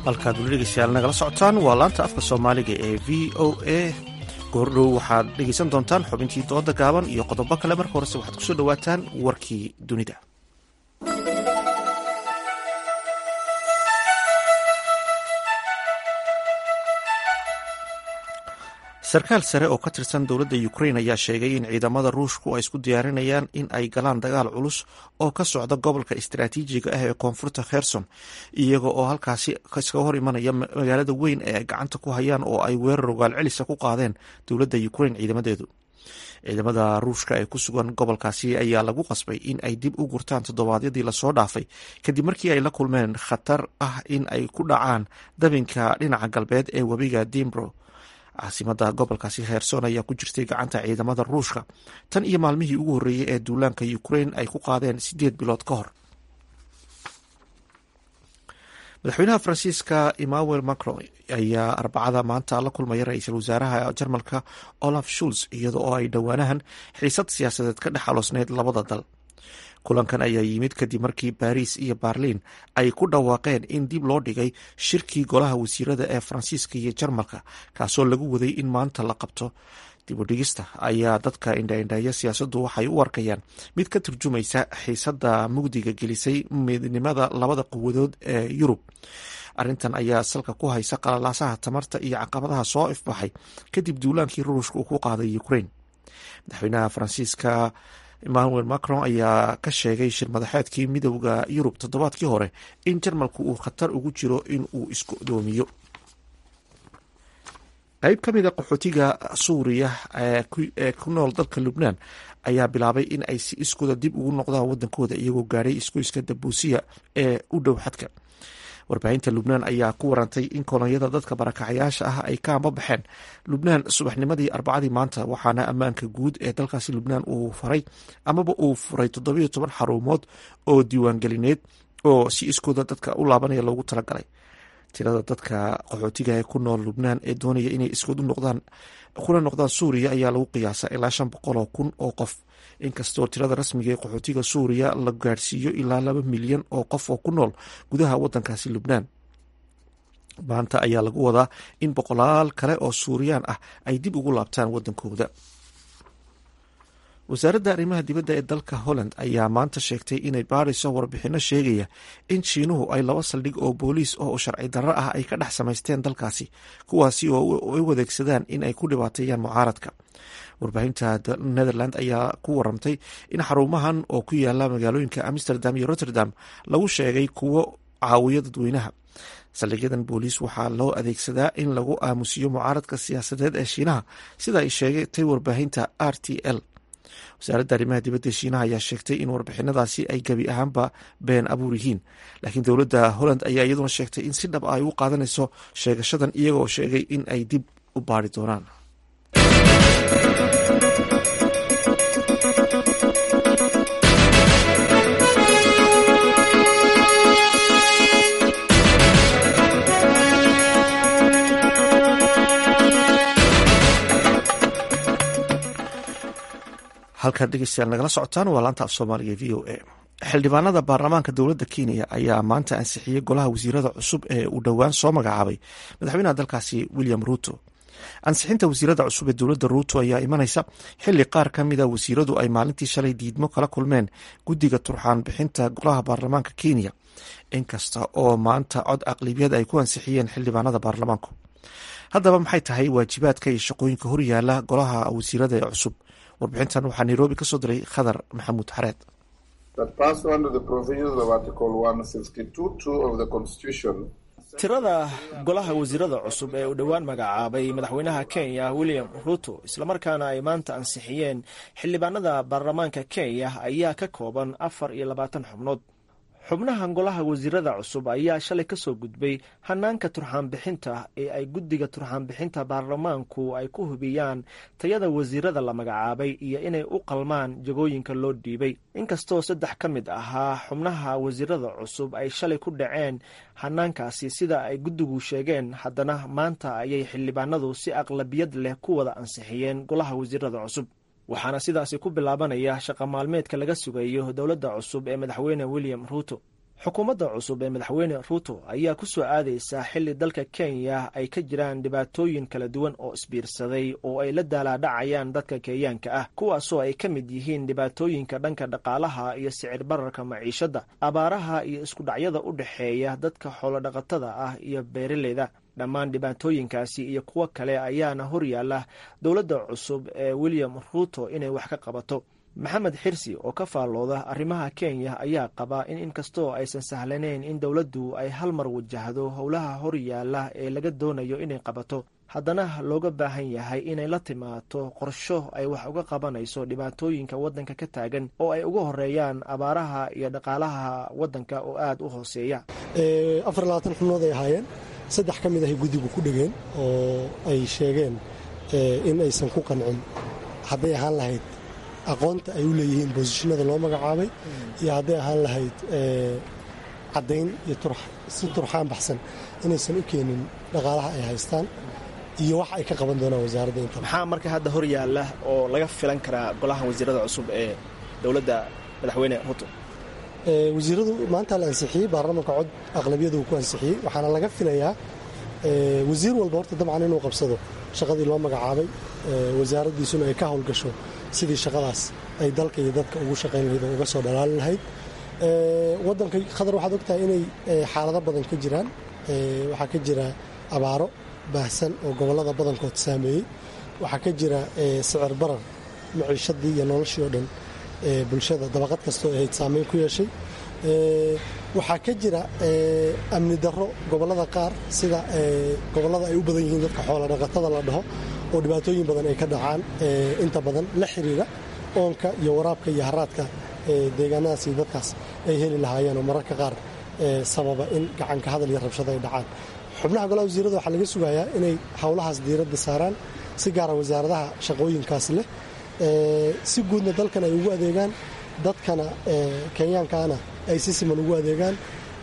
halkaad weli dhegeystayaal nagala socotaan waa laanta afka soomaaliga ee v o a goordhow waxaad dhegeysan doontaan xubintii dooda gaaban iyo qodobo kale marka horese waxaad kusoo dhowaataan warkii dunida sarkaal sare oo ka tirsan dowladda ukrain ayaa sheegay in ciidamada ruushku ay isku diyaarinayaan in ay galaan dagaal culus oo ka socda gobolka istaraatiijiga ah ee koonfurta kherson iyaga oo halkaasi iskaga hor imanaya magaalada weyn ee ay gacanta ku hayaan oo ay weerar rogaal celisa ku qaadeen dowladda ukrain ciidamadeedu ciidamada ruushka ee ku sugan gobolkaasi ayaa lagu qasbay in ay dib u gurtaan toddobaadyadii lasoo dhaafay kadib markii ay la kulmeen khatar ah in ay ku dhacaan dabinka dhinaca galbeed ee webiga dimbro caasimada gobolkaasi kherson ayaa ku jirtay gacanta ciidamada ruushka tan iyo maalmihii ugu horreeyey ee duulaanka ukrain ay ku qaadeen sideed bilood ka hor madaxweynaha faransiiska emmanuel macron ayaa arbacada maanta la kulmaya ra-iisul wasaaraha jarmalka olaf shuls iyada oo ay dhowaanahan xiisad siyaasadeed ka dhex aloosneyd labada dal kulankan ayaa yimid kadib markii baariis iyo baarliin ay ku dhawaaqeen in dib loo dhigay shirkii golaha wasiirada ee faransiiska iyo jarmalka kaasoo lagu waday in maanta la qabto dibudhigista ayaa dadka indhaindheeya siyaasaddu waxay u arkayaan mid ka turjumaysa xiisadda mugdiga gelisay midnimada labada quwadood ee yurub arrintan ayaa salka ku haysa qalalaasaha tamarta iyo caqabadaha soo ifbaxay kadib duulaankii ruushka uu ku qaaday ukrain madaxweynaha faransiiska emmanuel macron ayaa ka sheegay shir madaxeedkii midowda yurub toddobaadkii hore in jarmalku uu khatar ugu jiro in uu isku doomiyo qayb ka mid a qaxootiga suuriya ee ku nool dalka lubnaan ayaa bilaabay in ay si iskooda dib ugu noqdaan wadankooda iyagoo gaadhay isgoyska dabuusiya ee u dhow xadka warbaahinta lubnaan ayaa ku warantay in kolonyada dadka barakacayaasha ah ay ka ambabaxeen lubnaan subaxnimadii arbacadii maanta waxaana ammaanka guud ee dalkaasi lubnaan uu faray amaba uu furay toddobiyo toban xarumood oo diiwaangelineed oo si iskooda dadka u laabanaya loogu talagalay tirada dadka qaxootiga ee ku nool lubnaan ee doonaya inay iskood u noqdaan kuna noqdaan suuriya ayaa lagu qiyaasa ilaa shan boqol oo kun oo qof inkastoo tirada rasmiga ee qaxootiga suuriya la gaadhsiiyo ilaa laba milyan oo qof oo ku nool gudaha wadankaasi lubnaan maanta ayaa lagu wadaa in boqolaal kale oo suuriyaan ah ay dib ugu laabtaan wadankooda wasaaradda arrimaha dibadda ee dalka holland ayaa maanta sheegtay inay baadhayso warbixino sheegaya in shiinuhu ay laba saldhig oo booliis oo sharci darro ah ay ka dhex samaysteen dalkaasi kuwaasi oo ay u adeegsadaan in ay ku dhibaateeyaan mucaaradka warbaahinta netherland ayaa ku waramtay in xarumahan oo ku yaala magaalooyinka amsterdam iyo rotterdam lagu sheegay kuwo caawiyo dadweynaha saldhigyadan booliis waxaa loo adeegsadaa in lagu aamusiyo mucaaradka siyaasadeed ee shiinaha sida ay sheegatay warbaahinta r t l wasaaradda arrimaha dibadda shiinaha ayaa sheegtay in warbixinadaasi ay gebi ahaanba been abuur yihiin laakiin dowladda holland ayaa iyaduna sheegtay in si dhab ah ay u qaadanayso sheegashadan iyagoo sheegay in ay dib u baari doonaan halkaad dhegeystayaal nagala socotaan waa laanta af soomaaliga v o a xildhibaanada baarlamaanka dowladda kenya ayaa maanta ansixiyey golaha wasiirada cusub ee uu dhowaan soo magacaabay madaxweynaha dalkaasi william ruuto ansixinta wasiirada cusub ee dowladda ruuto ayaa imanaysa xili qaar ka mida wasiiradu ay maalintii shalay diidmo kala kulmeen guddiga turxaan bixinta golaha baarlamaanka kenya inkasta oo maanta cod aqlibiyad ay ku ansixiyeen xildhibaanada baarlamaanku haddaba maxay tahay waajibaadka iyo shaqooyinka horyaala golaha wasiirada ee cusub warbixintan waxaa nairobi ka soo diray khadar maxamuud xareed tirada golaha wasiirada cusub ee uu dhowaan magacaabay madaxweynaha kenya william ruto islamarkaana ay maanta ansixiyeen xildhibaanada baarlamaanka kenya ayaa ka kooban afar iyo labaatan xubnood xubnaha golaha wasiirada cusub ayaa shalay ka soo gudbay hanaanka turxaanbixinta ee ay guddiga turxaanbixinta baarlamaanku ay ku hubiyaan tayada wasiirada la magacaabay iyo inay u qalmaan jagooyinka loo dhiibay inkastoo saddex ka mid ahaa xubnaha wasiirada cusub ay shalay ku dhaceen hanaankaasi sida ay guddigu sheegeen haddana maanta ayay xildhibaanadu si aqlabiyad leh ku wada ansixiyeen golaha wasiirada cusub waxaana sidaasi ku bilaabanaya shaqa maalmeedka laga sugayo dowladda cusub ee madaxweyne william ruuto xukuumadda cusub ee madaxweyne ruuto ayaa ku soo aadaysaa xilli dalka kenya ay ka jiraan dhibaatooyin kala duwan oo isbiirsaday oo ay la daalaadhacayaan dadka kenyaanka ah kuwaasoo ay ka mid yihiin dhibaatooyinka dhanka dhaqaalaha iyo sicir bararka maciishadda abaaraha iyo iskudhacyada u dhexeeya dadka xoolodhaqatada ah iyo beeraleyda dhammaan dhibaatooyinkaasi iyo kuwo kale ayaana horyaala dowladda cusub ee william ruuto inay wax ka qabato maxamed xirsi oo ka faallooda arrimaha kenya ayaa qaba in inkastoo aysan sahlanayn in dowladdu ay hal mar wajahdo howlaha horyaala ee laga doonayo inay qabato haddana looga baahan yahay inay la timaado qorsho ay wax uga qabanayso dhibaatooyinka waddanka ka taagan oo ay uga horeeyaan abaaraha iyo dhaqaalaha waddanka oo aada u hooseeya afar labaatan xubnood ay ahaayeen saddex ka mid ahay guddigu ku dhegeen oo ay sheegeen in aysan ku qancin hadday ahaan lahayd aqoonta ay u leeyihiin boosishinada loo magacaabay iyo hadday ahaan lahayd caddayn iyo si turxaan baxsan inaysan u keenin dhaqaalaha ay haystaan iyo wax ay ka qaban doonaan wasaaradda inta maxaa marka hadda hor yaalla oo laga filan karaa golaha wasiirada cusub ee dowladda madaxweyne ruto wasiiradu maanta la ansixiyey baarlamanka cod aqlabiyadu uu ku ansixiyey waxaana laga filayaa wasiir walba horta dabcan inuu qabsado shaqadii loo magacaabay wasaaraddiisuna ay ka howlgasho sidii shaqadaas ay dalka iyo dadka ugu shaqayn lahayd oo uga soo dhalaalin lahayd waddanka khadar waxaad ogtahay inay xaalado badan ka jiraan waxaa ka jira abaaro baahsan oo gobollada badankood saameeyey waxaa ka jira sicir barar maciishadii iyo noloshii oo dhan bulshada dabaqad kastoo ahayd saameyn ku yeeshay waxaa ka jira amni darro gobollada qaar sida gobollada ay u badan yihiin dadka xoola dhaqatada la dhaho oo dhibaatooyin badan ay ka dhacaan inta badan la xiriira oonka iyo waraabka iyo haraadka deegaanadaas iyo dadkaas ay heli lahaayeen oo mararka qaar sababa in gacanka hadal iyo rabshado ay dhacaan xubnaha golaha wasiirada waxaa laga sugayaa inay howlahaas diiradda saaraan si gaara wasaaradaha shaqooyinkaas leh si guudna dalkan ay ugu adeegaan dadkana kenyaankaana ay si siman ugu adeegaan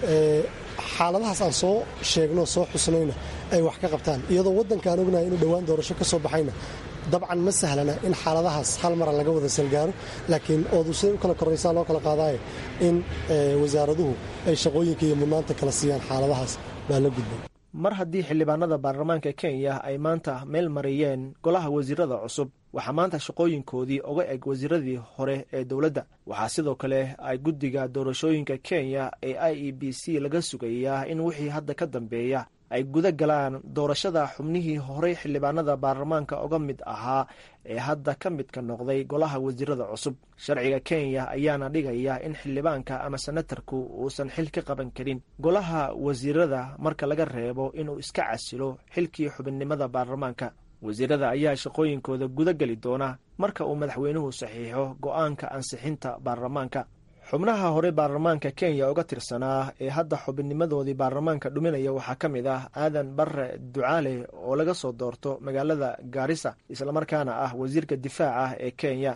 xaaladahaas aan soo sheegno soo xusnayna ay wax ka qabtaan iyadoo waddankaan ognahay inuu dhowaan doorasho ka soo baxayna dabcan ma sahlana in xaaladahaas hal mara laga wada salgaaro laakiin oodu siday u kala koraysaa loo kala qaadaayo in wasaaraduhu ay shaqooyinka iyo mudnaanta kala siiyaan xaaladahaas baa la gudbay mar haddii xildhibaanada baarlamaanka kenya ay maanta meel mariyeen golaha wasiirada cusub waxaa maanta shaqooyinkoodii uga eg wasiiradii hore ee dowladda waxaa sidoo kale ay guddiga doorashooyinka kenya ee i e b c laga sugayaa in wixii hadda ka dambeeya ay guda galaan doorashada xubnihii horey xildhibaanada baarlamaanka uga mid ahaa ee hadda ka midka noqday golaha wasiirada cusub sharciga kenya ayaana dhigaya in xildhibaanka ama senatarku uusan xil ka qaban karin golaha wasiirada marka laga reebo inuu iska casilo xilkii xubinnimada baarlamaanka wasiirada ayaa shaqooyinkooda guda geli doona marka uu madaxweynuhu saxiixo go'aanka ansixinta baarlamaanka xubnaha hore baarlamaanka kenya uga tirsanaa ee hadda xubinnimadoodii baarlamaanka dhuminaya waxaa ka mid ah aadan barre ducaale oo laga soo doorto magaalada gaarisa islamarkaana ah wasiirka difaaca ee kenya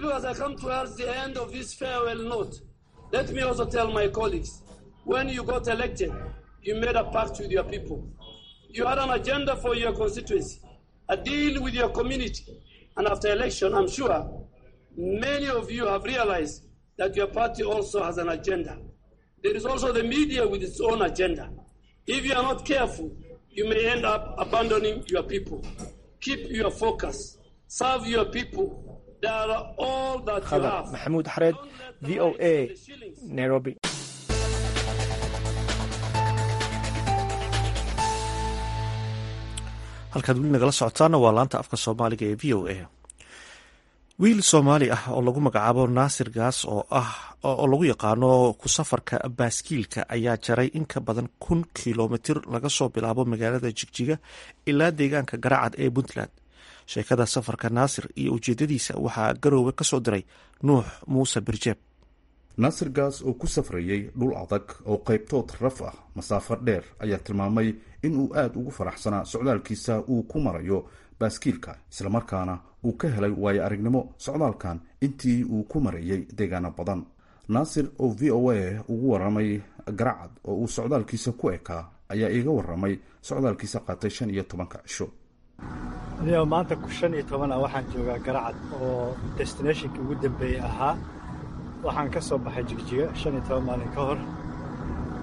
that your party also has an agenda. There is also the media with its own agenda. If you are not careful, you may end up abandoning your people. Keep your focus. Serve your people. They are all that you khadar have. maxamuud xareed v o a nairobi halkaad weli nagala socotaana waa laanta afka soomaaliga ee v o a wiil soomaali ah oo lagu magacaabo naasir gaas oo ah oo lagu yaqaano ku safarka baaskiilka ayaa jaray in ka badan kun kilomitir laga soo bilaabo magaalada jigjiga ilaa deegaanka garacad ee puntland sheekada safarka naasir iyo ujeedadiisa waxaa garoowe ka soo diray nuux muuse birjeeb naasir gaas oo ku safrayay dhul adag oo qaybtood raf ah masaafo dheer ayaa tilmaamay in uu aada ugu faraxsanaa socdaalkiisa uu ku marayo baaskiilka islamarkaana uu ka helay waayo aragnimo socdaalkan intii uu ku marayay deegaano badan naasir oo v o a ugu waramay garacad oo uu socdaalkiisa ku ekaa ayaa iiga waramay socdaalkiisa qaatay shan iyo tobanka cisho aniga maanta shan iyo toban ah waxaan joogaa garacad oo destinationkii ugu dambeeyey ahaa waxaan ka soo baxay jigjiga shan iyo toban maalin ka hor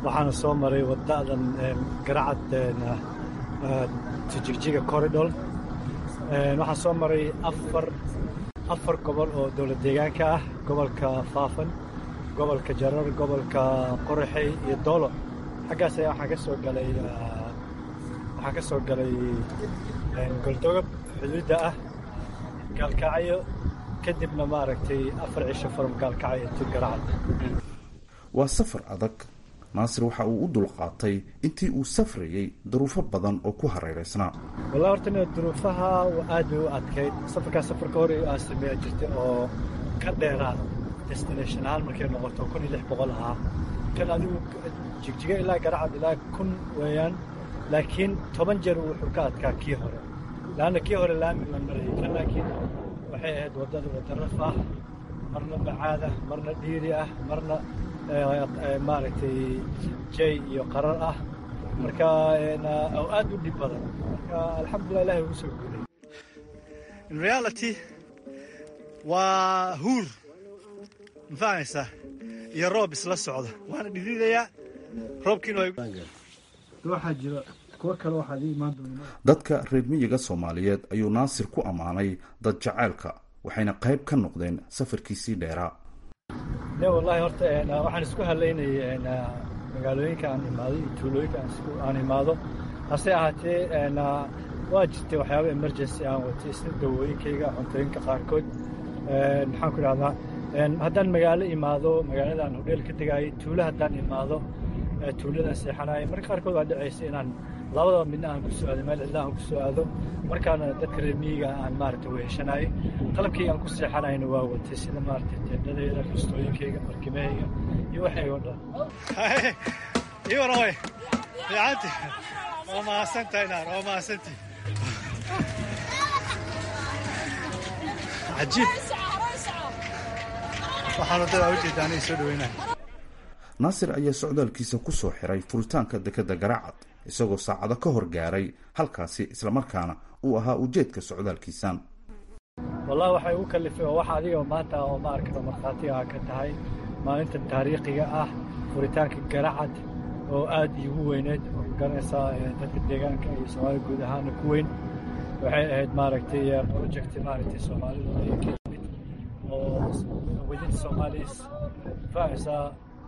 waxaana soo maray waddadan garacad jigjiga corridor waxaan soo maray afar afar gobol oo dowlad deegaanka ah gobolka faafan gobolka jarar gobolka qoraxey iyo doolo xaggaas ayaa waxaan ka soo galay waxaan ka soo galay goldogob xuduudda ah gaalkacyo kadibna maaragtay afar cisho from gaalkacyo to garacad waa safar adag naasir waxa uu u dulqaatay intii uu safrayey duruufo badan oo ku hareeraysnaa wallahi horta ina duruufaha aad bay u adkayd safarkaas safarka hore aan sameeya jirtay oo ka dheeraa destination ahaan markay noqoto kun iyo lix boqol ahaa kan adigu jigjiga ilaa garacad ilaa kun weeyaan laakiin toban jeer wuxuu ka adkaa kii hore laanna kii hore laami la marayay kan laakiin waxay ahayd waddada wadda raf ah marna bacaad ah marna dhiiri ah marna maaragtay jay iyo qarar ah marka oo aad u dhib badan marka alxamdulilah ilahi ugu soo guulay in reality waa huur mafahmaysaa iyo roob isla socda waana dhidhidayaa roobkiina waxaa jira kuwo kale waxaad ii imaan doonaa dadka reer miyiga soomaaliyeed ayuu naasir ku ammaanay dad jaceylka waxayna qayb ka noqdeen safarkiisii dheeraa ne wallahi horta waxaan isku halaynayay magaalooyinka aan imaado iyo tuulooyinka aan imaado hase ahaatee waa jirtay waxyaaba emergency aan watay sida dawooyinkayga cuntooyinka qaarkood maxaan ku idhahdaa haddaan magaalo imaado magaaladaan hodheel ka degaayay tuulo haddaan imaado tuuladaan seexanaayay marka qaarkood waa dhacaysa inaan labadaba midna aan ku soo aado meel cidla aan ku soo aado markaana dadka reer miyiga aan maaragtay weheshanaayay qalabkayga aan ku seexanayna waa watay sida maaragtay teendhadayda kastooyinkayga markimahayga iyo waxayga o dhan ii waraway fiicanti waa mahadsantahay naar waa mahadsantii cajiib waxaan waddada ujeeda aniga soo dhaweynaya naasir ayaa socdaalkiisa ku soo xiray furitaanka dekedda garacad isagoo saacado ka hor gaaray halkaasi islamarkaana uu ahaa ujeedka socdaalkiisan wallahi waxay ugu kalifay oo wax adiga maanta oo ma arkano markhaatiga ka tahay maalintan taariikhiga ah furitaanka garacad oo aad iigu weyneed oo garanaysaa dadka deegaanka iyo soomaalida guud ahaana ku weyn waxay ahayd maaragtay project maaragtay soomaalida ay ka yimid oo within somalis fahaysaa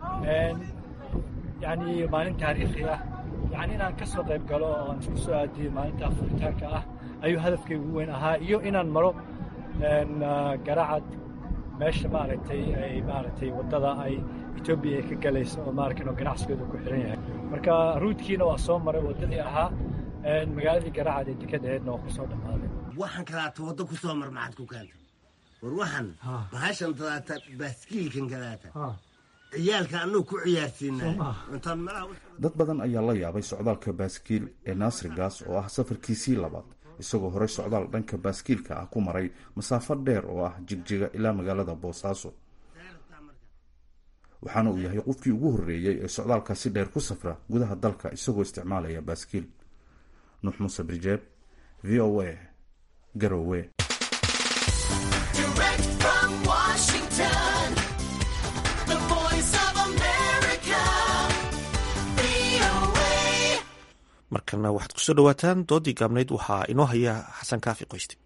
yani maalin taariikhi ah yani inaan ka soo qayb galo oo aan isku soo aadiyo maalintaa furitaanka ah ayuu hadafkayga ugu weyn ahaa iyo inaan maro garacad meesha maaragtay ay maaragtay waddada ay etoobiya ay ka galayso oo maarkan oo ganacsigeedu ku xiran yahay marka ruudkiina waa soo maray waddadii ahaa magaaladii garacad ee deked aheedna waa ku soo dhammaaday waxaan kalaata waddo ku soo mar maxaad ku keentay war waxaan bahashan dadaata baaskiilkan kalaata ciyaalka annagu ku ciyaarsiinaa dad badan ayaa la yaabay socdaalka baaskiil ee naasir gaas oo ah safarkiisii labaad isagoo horey socdaal dhanka baaskiilka ah ku maray masaafo dheer oo ah jigjiga ilaa magaalada boosaaso waxaana uu yahay qofkii ugu horreeyey ee socdaalkaasi dheer ku safra gudaha dalka isagoo isticmaalaya baaskiil nuux muuse birjeeb v o a garowe markana waxaad kusoo dhawaataan doodii gaabnayd waxaa inoo haya xasan kaafi qoyste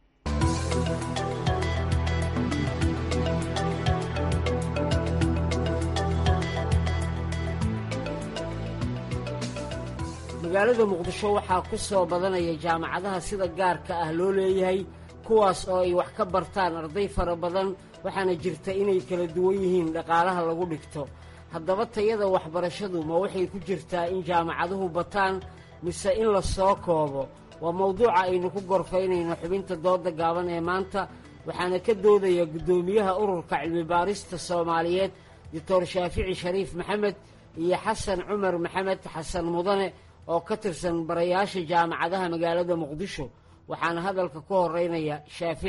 magaalada muqdisho waxaa ku soo badanaya jaamacadaha sida gaarka ah loo leeyahay kuwaas oo ay wax ka bartaan arday fara badan waxaana jirta inay kala duwan yihiin dhaqaalaha lagu dhigto haddaba tayada waxbarashadu ma waxay ku jirtaa in jaamacaduhu bataan mise in la soo koobo waa mawduuca aynu ku gorfaynayno xubinta dooda gaaban ee maanta waxaana ka doodaya guddoomiyaha ururka cilmibaarista soomaaliyeed doctor shaafici shariif maxamed iyo xasan cumar maxamed xasan mudane oo ka tirsan barayaasha jaamacadaha magaalada muqdisho waxaana hadalka ku horeynaya shaafici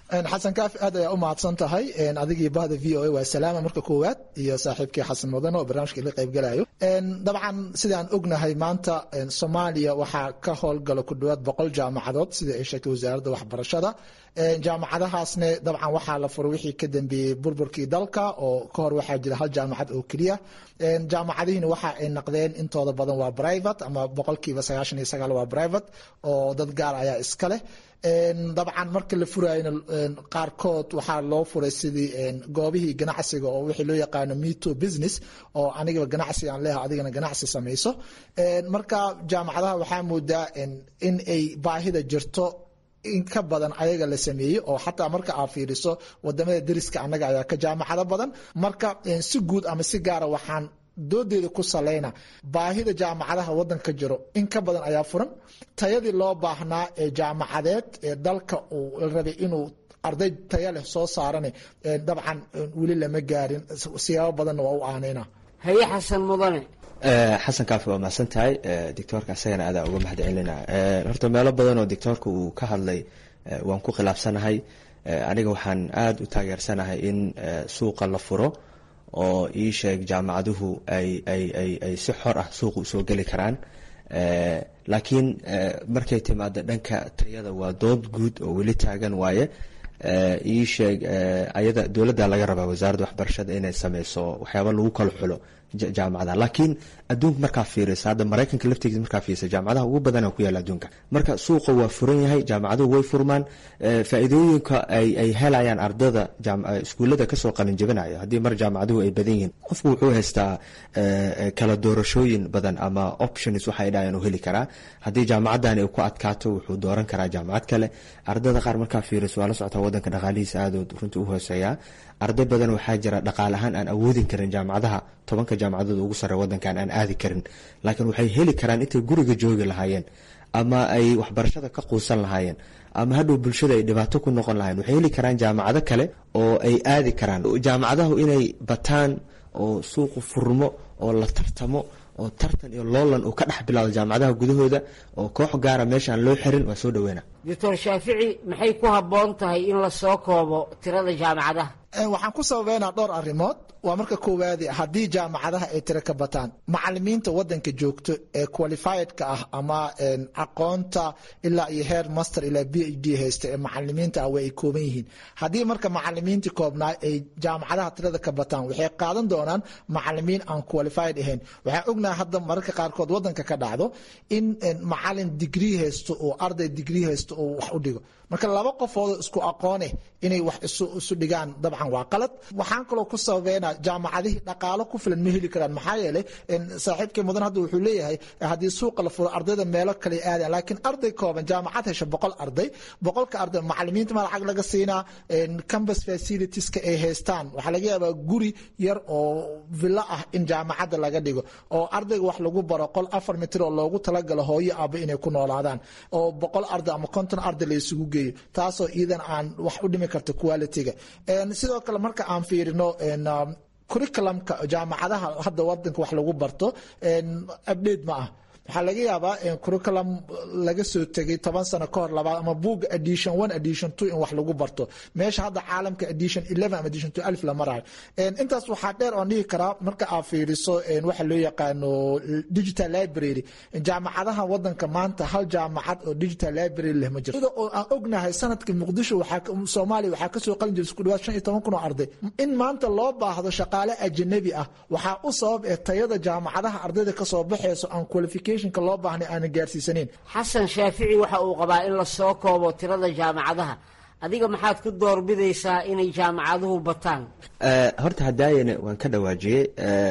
xasan kaafi aad ayaa u mahadsan tahay adigii bahda v o a waa salaama marka koowaad iyo saaxiibkii xasan mudane oo barnaamijka ila qaybgalayo dabcan sidaan ognahay maanta soomaaliya waxaa ka howlgala ku dhawaad boqol jaamacadood sida ay sheegtay wasaaradda waxbarashada jaamacadahaasne dabcan waxaa la furay wixii ka dambeeyey burburkii dalka oo ka hor waxaa jira hal jaamacad oo keliya jaamacadihiina waxa ay naqdeen intooda badan waa private ama boqolkiiba sagaashan iyo sagaal waa private oo dad gaar ayaa iska leh dabcan marka la furayna qaarkood waxaa loo furay sidii goobihii ganacsiga oo wixii loo yaqaano meto business oo anigaba ganacsi aan leeha adigana ganacsi samayso marka jaamacadaha waxaa moodaa in ay baahida jirto in ka badan ayaga la sameeyey oo xataa marka aad fiiriso wadamada deriska annaga ayaa ka jaamacado badan marka si guud ama si gaara waxaan doodeeda ku salayna baahida jaamacadaha wadanka jiro in ka badan ayaa furan tayadii loo baahnaa ee jaamacadeed ee dalka uu rabay inuu arday taya leh soo saarane dabcan weli lama gaarin siyaabo badanna waa u aanayna haye xasan mudane xasan kaafi waa mahadsan tahay doctoorka asagana aadaa uga mahad celina horta meelo badan oo doctoorka uu ka hadlay waan ku khilaafsanahay aniga waxaan aada u taageersanahay in suuqa la furo oo ii sheeg jaamacaduhu ay ay ay ay si xor ah suuqa usoo geli karaan laakiin markay timaado dhanka tayada waa dood guud oo weli taagan waaye ii sheeg ayada dowladda laga rabaa wasaaradda waxbarashada inay sameyso waxyaaba lagu kala xulo jaamacadaha laakiin adduunka markaa fiirisa hadda maraykanka laftigiisa markaa fiirisa jaamacadaha ugu badana ku yaala adduunka marka suuqa waa furan yahay jaamacaduhu way furmaan faa-iidooyinka ay ay helayaan ardada iskuullada kasoo qalinjabinaya haddii mar jaamacaduhu ay badan yihiin qofku wuxuu haystaa kala doorashooyin badan ama options waxay dhahayan u heli karaa haddii jaamacadani ku adkaato wuxuu dooran karaa jaamacad kale ardada qaar markaa fiiriso waa la socotaa wadanka dhaqaalihiisa aadood runtii u hooseeyaa arday badan waxaa jira dhaqaale ahaan aan awoodin karin jaamacadaha tobanka jaamacadood ugu sare wadankan aan aadi karin laakiin waxay heli karaan intay guriga joogi lahaayeen ama ay waxbarashada ka quusan lahaayeen ama hadhow bulshada ay dhibaato ku noqon lahayen waxay heli karaan jaamacado kale oo ay aadi karaan jaamacadahu inay bataan oo suuqu furmo oo la tartamo oo tartan iyo loolan uu ka dhex bilaado jaamacadaha gudahooda oo koox gaara meesha aan loo xirin waa soo dhaweyna doctor shaafici maxay ku habboon tahay in la soo koobo tirada jaamacadaha waxaan ku sababeynaa dhowr arrimood waa marka koowaadi haddii jaamacadaha ay tiro ka bataan macalimiinta wadanka joogto ee qualifiedka ah ama aqoonta ilaa iyo heer master ilaa b h d haysta ee macalimiinta ah way ay kooban yihiin haddii marka macalimiintii koobnaa ay jaamacadaha tirada ka bataan waxay qaadan doonaan macalimiin aan qualified ahayn waxaan ognahay hadda mararka qaarkood wadanka ka dhacdo in macalin digrii haysto oo arday digrii haysto oo wax u dhigo marka laba qofoodoo isku aqoone inay wax isu dhigaan dabcan waa qalad waxaan kaloo ku sababeynaa jaamacadihii dhaqaalo ku filan ma heli karaan maxaa yeelay saaxiibkii mudan hadda wuxuu leeyahay haddii suuqa la furo ardayda meelo kale aadayan laakiin arday kooban jaamacad hesha boqol arday boqolka arday macalimiinta ma lacag laga siinaa campus facilitieska ay haystaan waxaa laga yaabaa guri yar oo villo ah in jaamacadda laga dhigo oo ardayga wax lagu baro qol afar mitir oo loogu talagalo hooyo aaba inay ku noolaadaan oo boqol arday ama konton arday la isugu geeyo taasoo iidan aan wax u dhimi karta quality-ga sidoo kale marka aan fiirino curriculumka jaamacadaha hadda wadanka wax lagu barto update ma ah waxaa laga yaabaa curriculum laga soo tegay toban sano ka hor labaad ama buugga edition one edition two in wax lagu barto meesha hadda caalamka edition eleven ama edition two alif la marayo intaas waxaa dheer oon dhihi karaa marka aad fiiriso waxa loo yaqaano digital library jaamacadaha wadanka maanta hal jaamacad oo digital library leh ma jirto oo aan ognahay sanadka muqdisho waxaa soomaaliya waxaa kasoo qalin jiray isku dhawaad shan iyo toban kun oo arday in maanta loo baahdo shaqaale ajanabi ah waxaa u sabab ee tayada jaamacadaha ardayda kasoo baxeyso aan qualification loo baahna aanan gaarsiisaneyn xasan shaafici waxa uu qabaa in la soo koobo tirada jaamacadaha adiga maxaad ku doorbidaysaa inay jaamacaduhu bataan horta hadaayana waan ka dhawaajiyey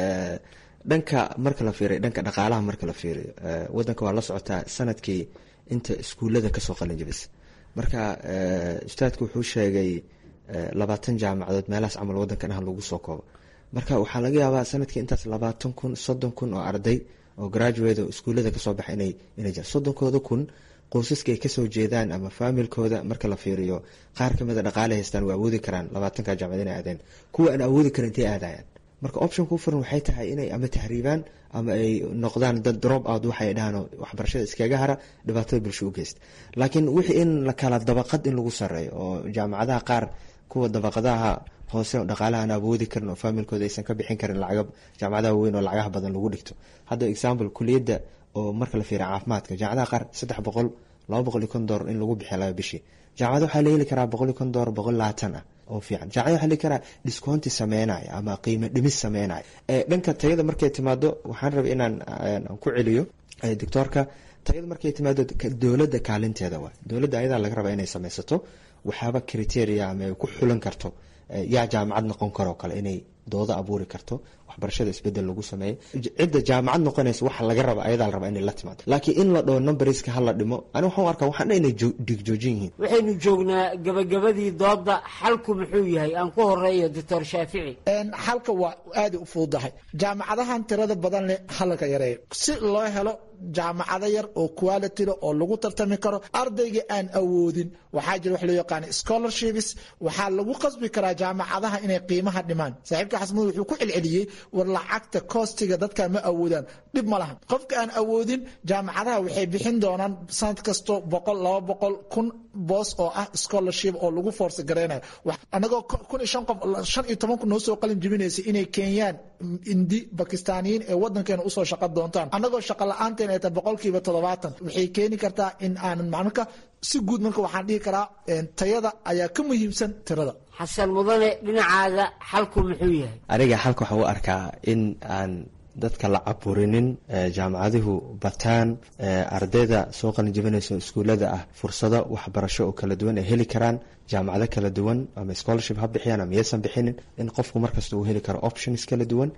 dhanka marka la fiiriyo dhanka dhaqaalaha marka la fiiriyo wadanka waa la socotaa sanadkii inta iskuullada kasoo qalin jabisa marka ustaadku wuxuu sheegay labaatan jaamacadood meelahaas camal wadankan ah lagu soo koobo marka waxaa laga yaabaa sanadkii intaas labaatan kun soddon kun oo arday oo graduate oo iskuullada kasoo baxa inay inay jiraan soddonkooda kun qoysaska ay kasoo jeedaan ama faamilkooda marka la fiiriyo qaar kamida dhaqaale haystaan waa awoodi karaan labaatanka jaamacad inay aadeen kuwa aan awoodi karin intay aadayaan marka optionka u furan waxay tahay inay ama tahriibaan ama ay noqdaan dad drop out waxay dhahaan waxbarashada iskaga hara dhibaatada bulsho u geysta laakiin wixii in la kala dabaqad in lagu sareeyo oo jaamacadaha qaar kuwa dabaqadaha hoose oo dhaqaalaha aan awoodi karin oo faamilkooda aysan ka bixin karin lacaga jaamacadaha waaweyn oo lacagaha badan lagu dhigto hadda example kuliyadda oo marka la fiiriya caafimaadka jaamacadaha qaar saddex boqol laba boqol iyo kon doolar in lagu bixiya laba bishii jaamacada waxaa la heli karaa boqol iyo kon doolar boqol labaatan ah oo fiican jaamacada waxaa la heli karaa discounti sameynaya ama qiimo dhimis sameynaya dhanka tayada markay timaado waxaan rabay inaan ku celiyo doctoorka tayada markay timaado dowladda kaalinteeda waay dowladda ayadaa laga rabaa inay sameysato waxaaba criteria ama ay ku xulan karto yaa jaamacad noqon karoo kale inay doodo abuuri karto waxbarashada isbedel lagu sameeyo cidda jaamacad noqonaysa waxa laga raba ayadaa la rabaa inay la timaado laakiin in la dhaho numberska hala dhimo ani waxaan u arkaa waxaan dha inay dhigjoojin yihiin waxaynu joognaa gabagabadii dooda xalku muxuu yahay aan ku horeeyo doctor shaafici xalka waa aada u fududahay jaamacadahan tirada badan leh halka yareeyo si loo helo jaamacado yar oo quality leh oo lagu tartami karo ardayga aan awoodin waxaa jira wax loo yaqaana scholarships waxaa lagu qasbi karaa jaamacadaha inay qiimaha dhimaan saaxiibka xasmud wuxuu ku celceliyey war lacagta koostiga dadka ma awoodaan dhib ma lahan qofka aan awoodin jaamacadaha waxay bixin doonaan sanad kasto boqol laba boqol kun boos oo ah scholarship oo lagu force gareynayo anagoo kun iyo shan qof shan iyo toban kun noo soo qalin jibinaysa inay keenyaan indi bakistaaniyiin ee wadankeena usoo shaqa doontaan anagoo shaqa la-aanteen ay tahay boqolkiiba toddobaatan waxay keeni kartaa in aanan marka si guud marka waxaan dhihi karaa tayada ayaa ka muhiimsan tirada xasan mudane dhinacaaga xalku muxuu yahay aniga xalka waxaan u arkaa in aan dadka la caburinin jaamacaduhu bataan ardayda soo qalin jibinaysa iskuullada ah fursado waxbarasho oo kala duwan ay heli karaan jaamacado kala duwan ama scholarship ha bixiyaan ama yaysan bixinin in qofku markasta uu heli karo options kala duwan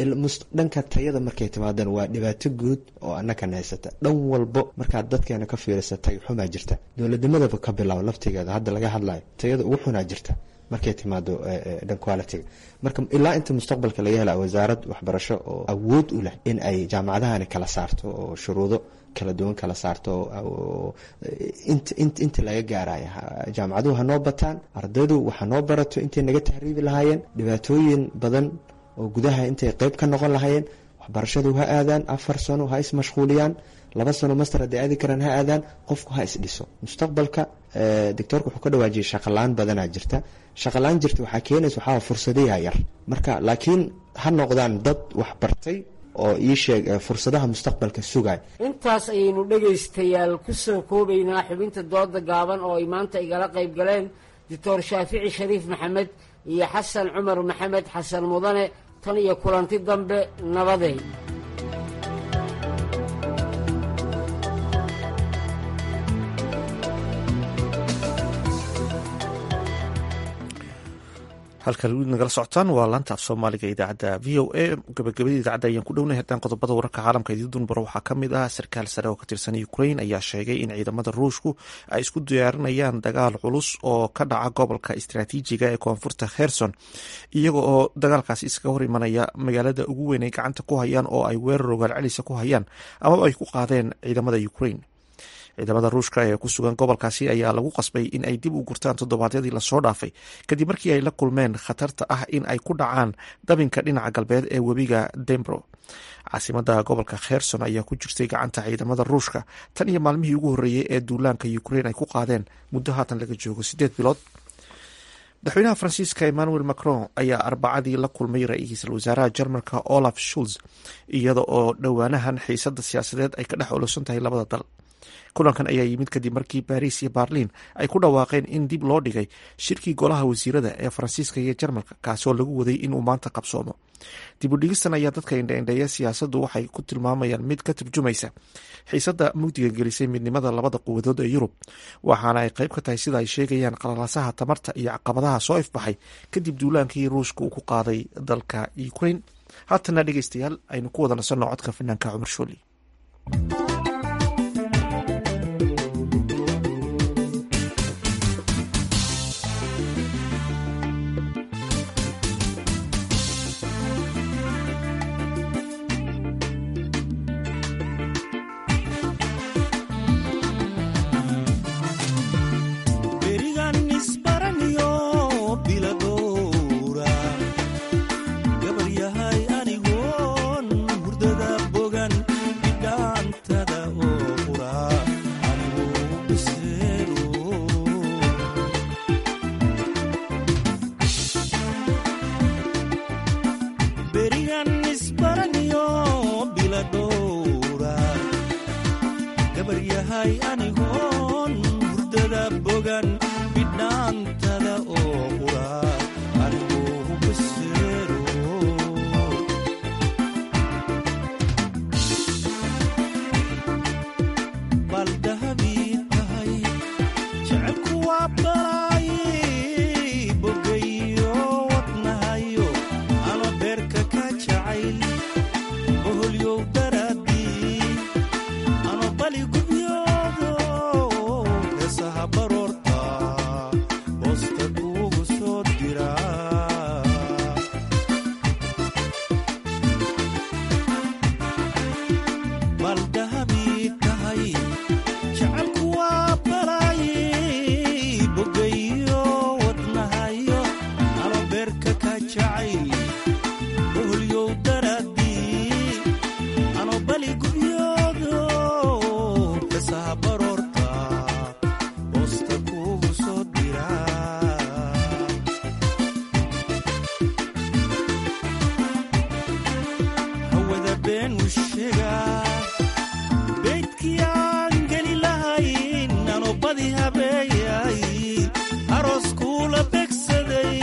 dhanka tayada markay timaadaan waa dhibaato guud oo annakan haysata dhan walbo markaad dadkeena ka fiirisa tay xumaa jirta dowladnimadaba ka bilaabo laftigeeda hadda laga hadlayo tayada ugu xunaa jirta markay timaado dhan quality marka ilaa inta mustaqbalka laga hela wasaarad waxbarasho oo awood u leh in ay jaamacadahani kala saarto oo shuruudo kala duwan kala saarto inta laga gaaraya jaamacaduhu hanoo bataan ardaydu waxa noo barato intay naga tahriibi lahaayeen dhibaatooyin badan oo gudaha intay qeyb ka noqon lahaayeen waxbarashadu ha aadaan afar sano ha ismashquuliyaan laba sano master hadday aadi karaan ha aadaan qofku ha isdhiso mustaqbalka doctoorka wuxuu ka dhawaajiyay shaqalaan badanaa jirta shaqalaan jirta waxaa keenaysa waxaa fursadayaa yar marka laakiin ha noqdaan dad waxbartay oo ii sheeg fursadaha mustaqbalka sugay intaas ayaynu dhegaystayaal ku soo koobaynaa xubinta dooda gaaban oo ay maanta igala qayb galeen doctor shaafici shariif maxamed iyo xasan cumar maxamed xasan mudane tan iyo kulanti dambe nabadey halkan wid nagala socotaan waa laanta af soomaaliga idaacadda v o a gabagabadii idaacadda ayaan ku dhownahay haddaan qodobada wararka caalamka idiin dunbaro waxaa ka mid ah sarkaal sare oo ka tirsan ukrain ayaa sheegay in ciidamada ruushku ay isku diyaarinayaan dagaal culus oo ka dhaca gobolka istaraatiijiga ee koonfurta kherson iyaga oo dagaalkaasi iskaga hor imanaya magaalada ugu weyn ay gacanta ku hayaan oo ay weerar ogaal celisa ku hayaan amaba ay ku qaadeen ciidamada ukrain ciidamada ruushka ee ku sugan gobolkaasi ayaa lagu qasbay in ay dib u gurtaan toddobaadyadii lasoo dhaafay kadib markii ay la kulmeen khatarta ah in ay ku dhacaan dabinka dhinaca galbeed ee webiga dembro caasimada gobolka kherson ayaa ku jirtay gacanta ciidamada ruushka tan iyo maalmihii ugu horreeyey ee duulaanka ukrain ay ku qaadeen muddo haatan laga joogo sideed bilood madaxweynaha faransiiska emmanuel macron ayaa arbacadii la kulmay ra-iisul wasaaraha jarmalka olaf schulz iyada oo dhowaanahan xiisada siyaasadeed ay ka dhex olosan tahay labada dal kulankan ayaa yimid kadib markii baariis iyo baarliin ay ku dhawaaqeen in dib loo dhigay shirkii golaha wasiirada ee faransiiska iyo jarmalka kaasoo lagu waday inuu maanta qabsoomo dib u dhigistan ayaa dadka indhaindheeya siyaasaddu waxay ku tilmaamayaan mid ka turjumaysa xiisadda mugdiga gelisay midnimada labada quwadood ee yurub waxaana ay qayb ka tahay sida ay sheegayaan qalalaasaha tamarta iyo caqabadaha soo ifbaxay kadib duulaankii ruushka uu ku qaaday dalka ukrain haatana dhegeystayaal aynu ku wada nasanno codka fanaanka cumar shooli berigan isbaraniyo biladowra gabaryaha gabar yahay anigoon hurdada bogan bidhaantada oo qura anigoo hubaseero bal dahabii tahay jecelku waa balaayi bogayo wadnahayo ama beerka ka jacayl boholyow daraadii ama bali gubyoodo heesaha baroorta boosta kuugu soo dira bal dahabii tahay jecelku waa balaayi bogayo wadnahayo ama beerka ka jacayl boholyow daraadii ano bali gubyoodo heesaha baroorta boosta kuugu soo dira hawada been u sheegaa beydkii aan geli lahayn ano badi habeeyay aroos kuula begsaday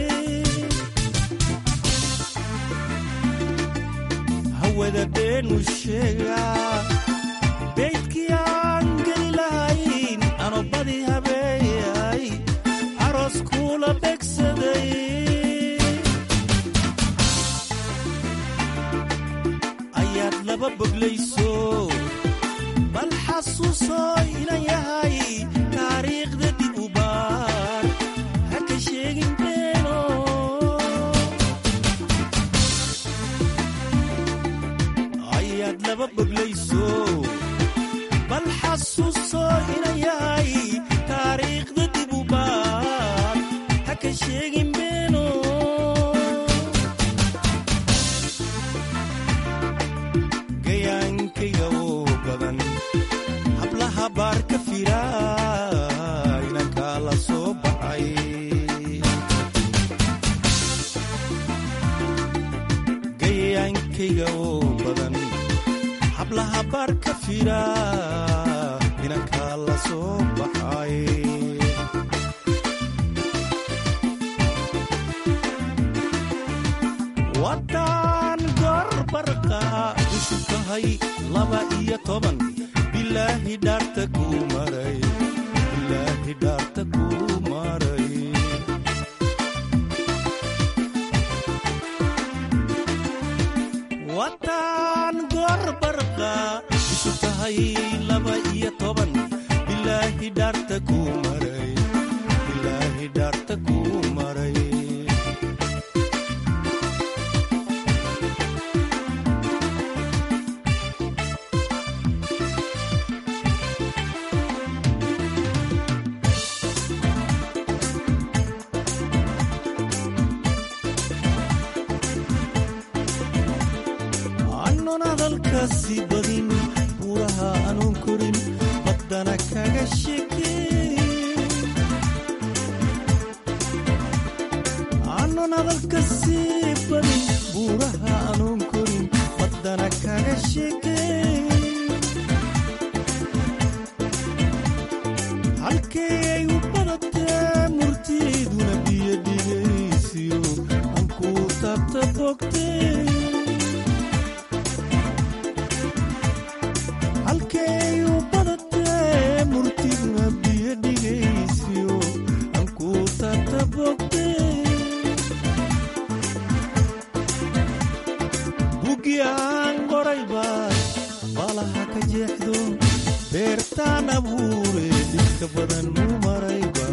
hawada been u sheegaa beydkii aan geli lahayn ano badi habeeyay aroos kuula begsaday ayaad laba boglayso bal xasuusoo inan yahay taariikhda dib u baar ha ka sheegin beeno ayaad laba boglayso bal xasuusoo inan yahay taariikhda dib u baar ha ka sheegin beeno gayaankayga oo badan hablaha baar ka fira inankaa la soo baxay gayaankayga oo badan hablaha baar ka fira inankaa la soo baxay waddaan gorbarqa cusub tahay laba iyo toban bilaahi dhaarta kuu maray bilaahi dhaarta kuu maray waddaan gorbarqa cusub tahay laba iyo toban bilaahi dhaarta kuu maray bilaahi dhaarta kuu maray annon hadalkaasi badin buuraha anuun korin baddana kaga shekeyn annon hadalkaasi badin buuraha anuun korin baddana kaga shekeyn halkee ay u badatee murtiiduna biyo dhigaysiyo ankuu taabta bogtee halkay u badatee murtigna biyo dhigaysiyo ankuu taabta bogtee bugi aan qorayba balaha ka jeexdo beertaan abuure dhibka badan muu marayba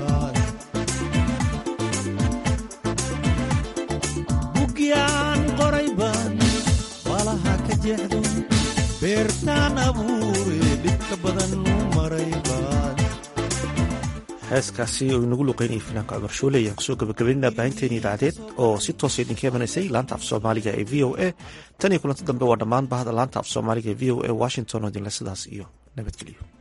bugi aan qorayba balaha ka jeexdo beertaan abuure dhibka badan muu marayba heeskaasi oo inagu luqeynayay fanaanka cumar shoole ayaan kusoo gabagabaynaa baahinteeni idaacadeed oo si toosa idinka imanaysay laanta af soomaaliga ee v o a tan iyo kulanti dambe waa dhammaan bahda laanta af soomaaliga ee v o a washington oo idinle sidaas iyo nabadgelyo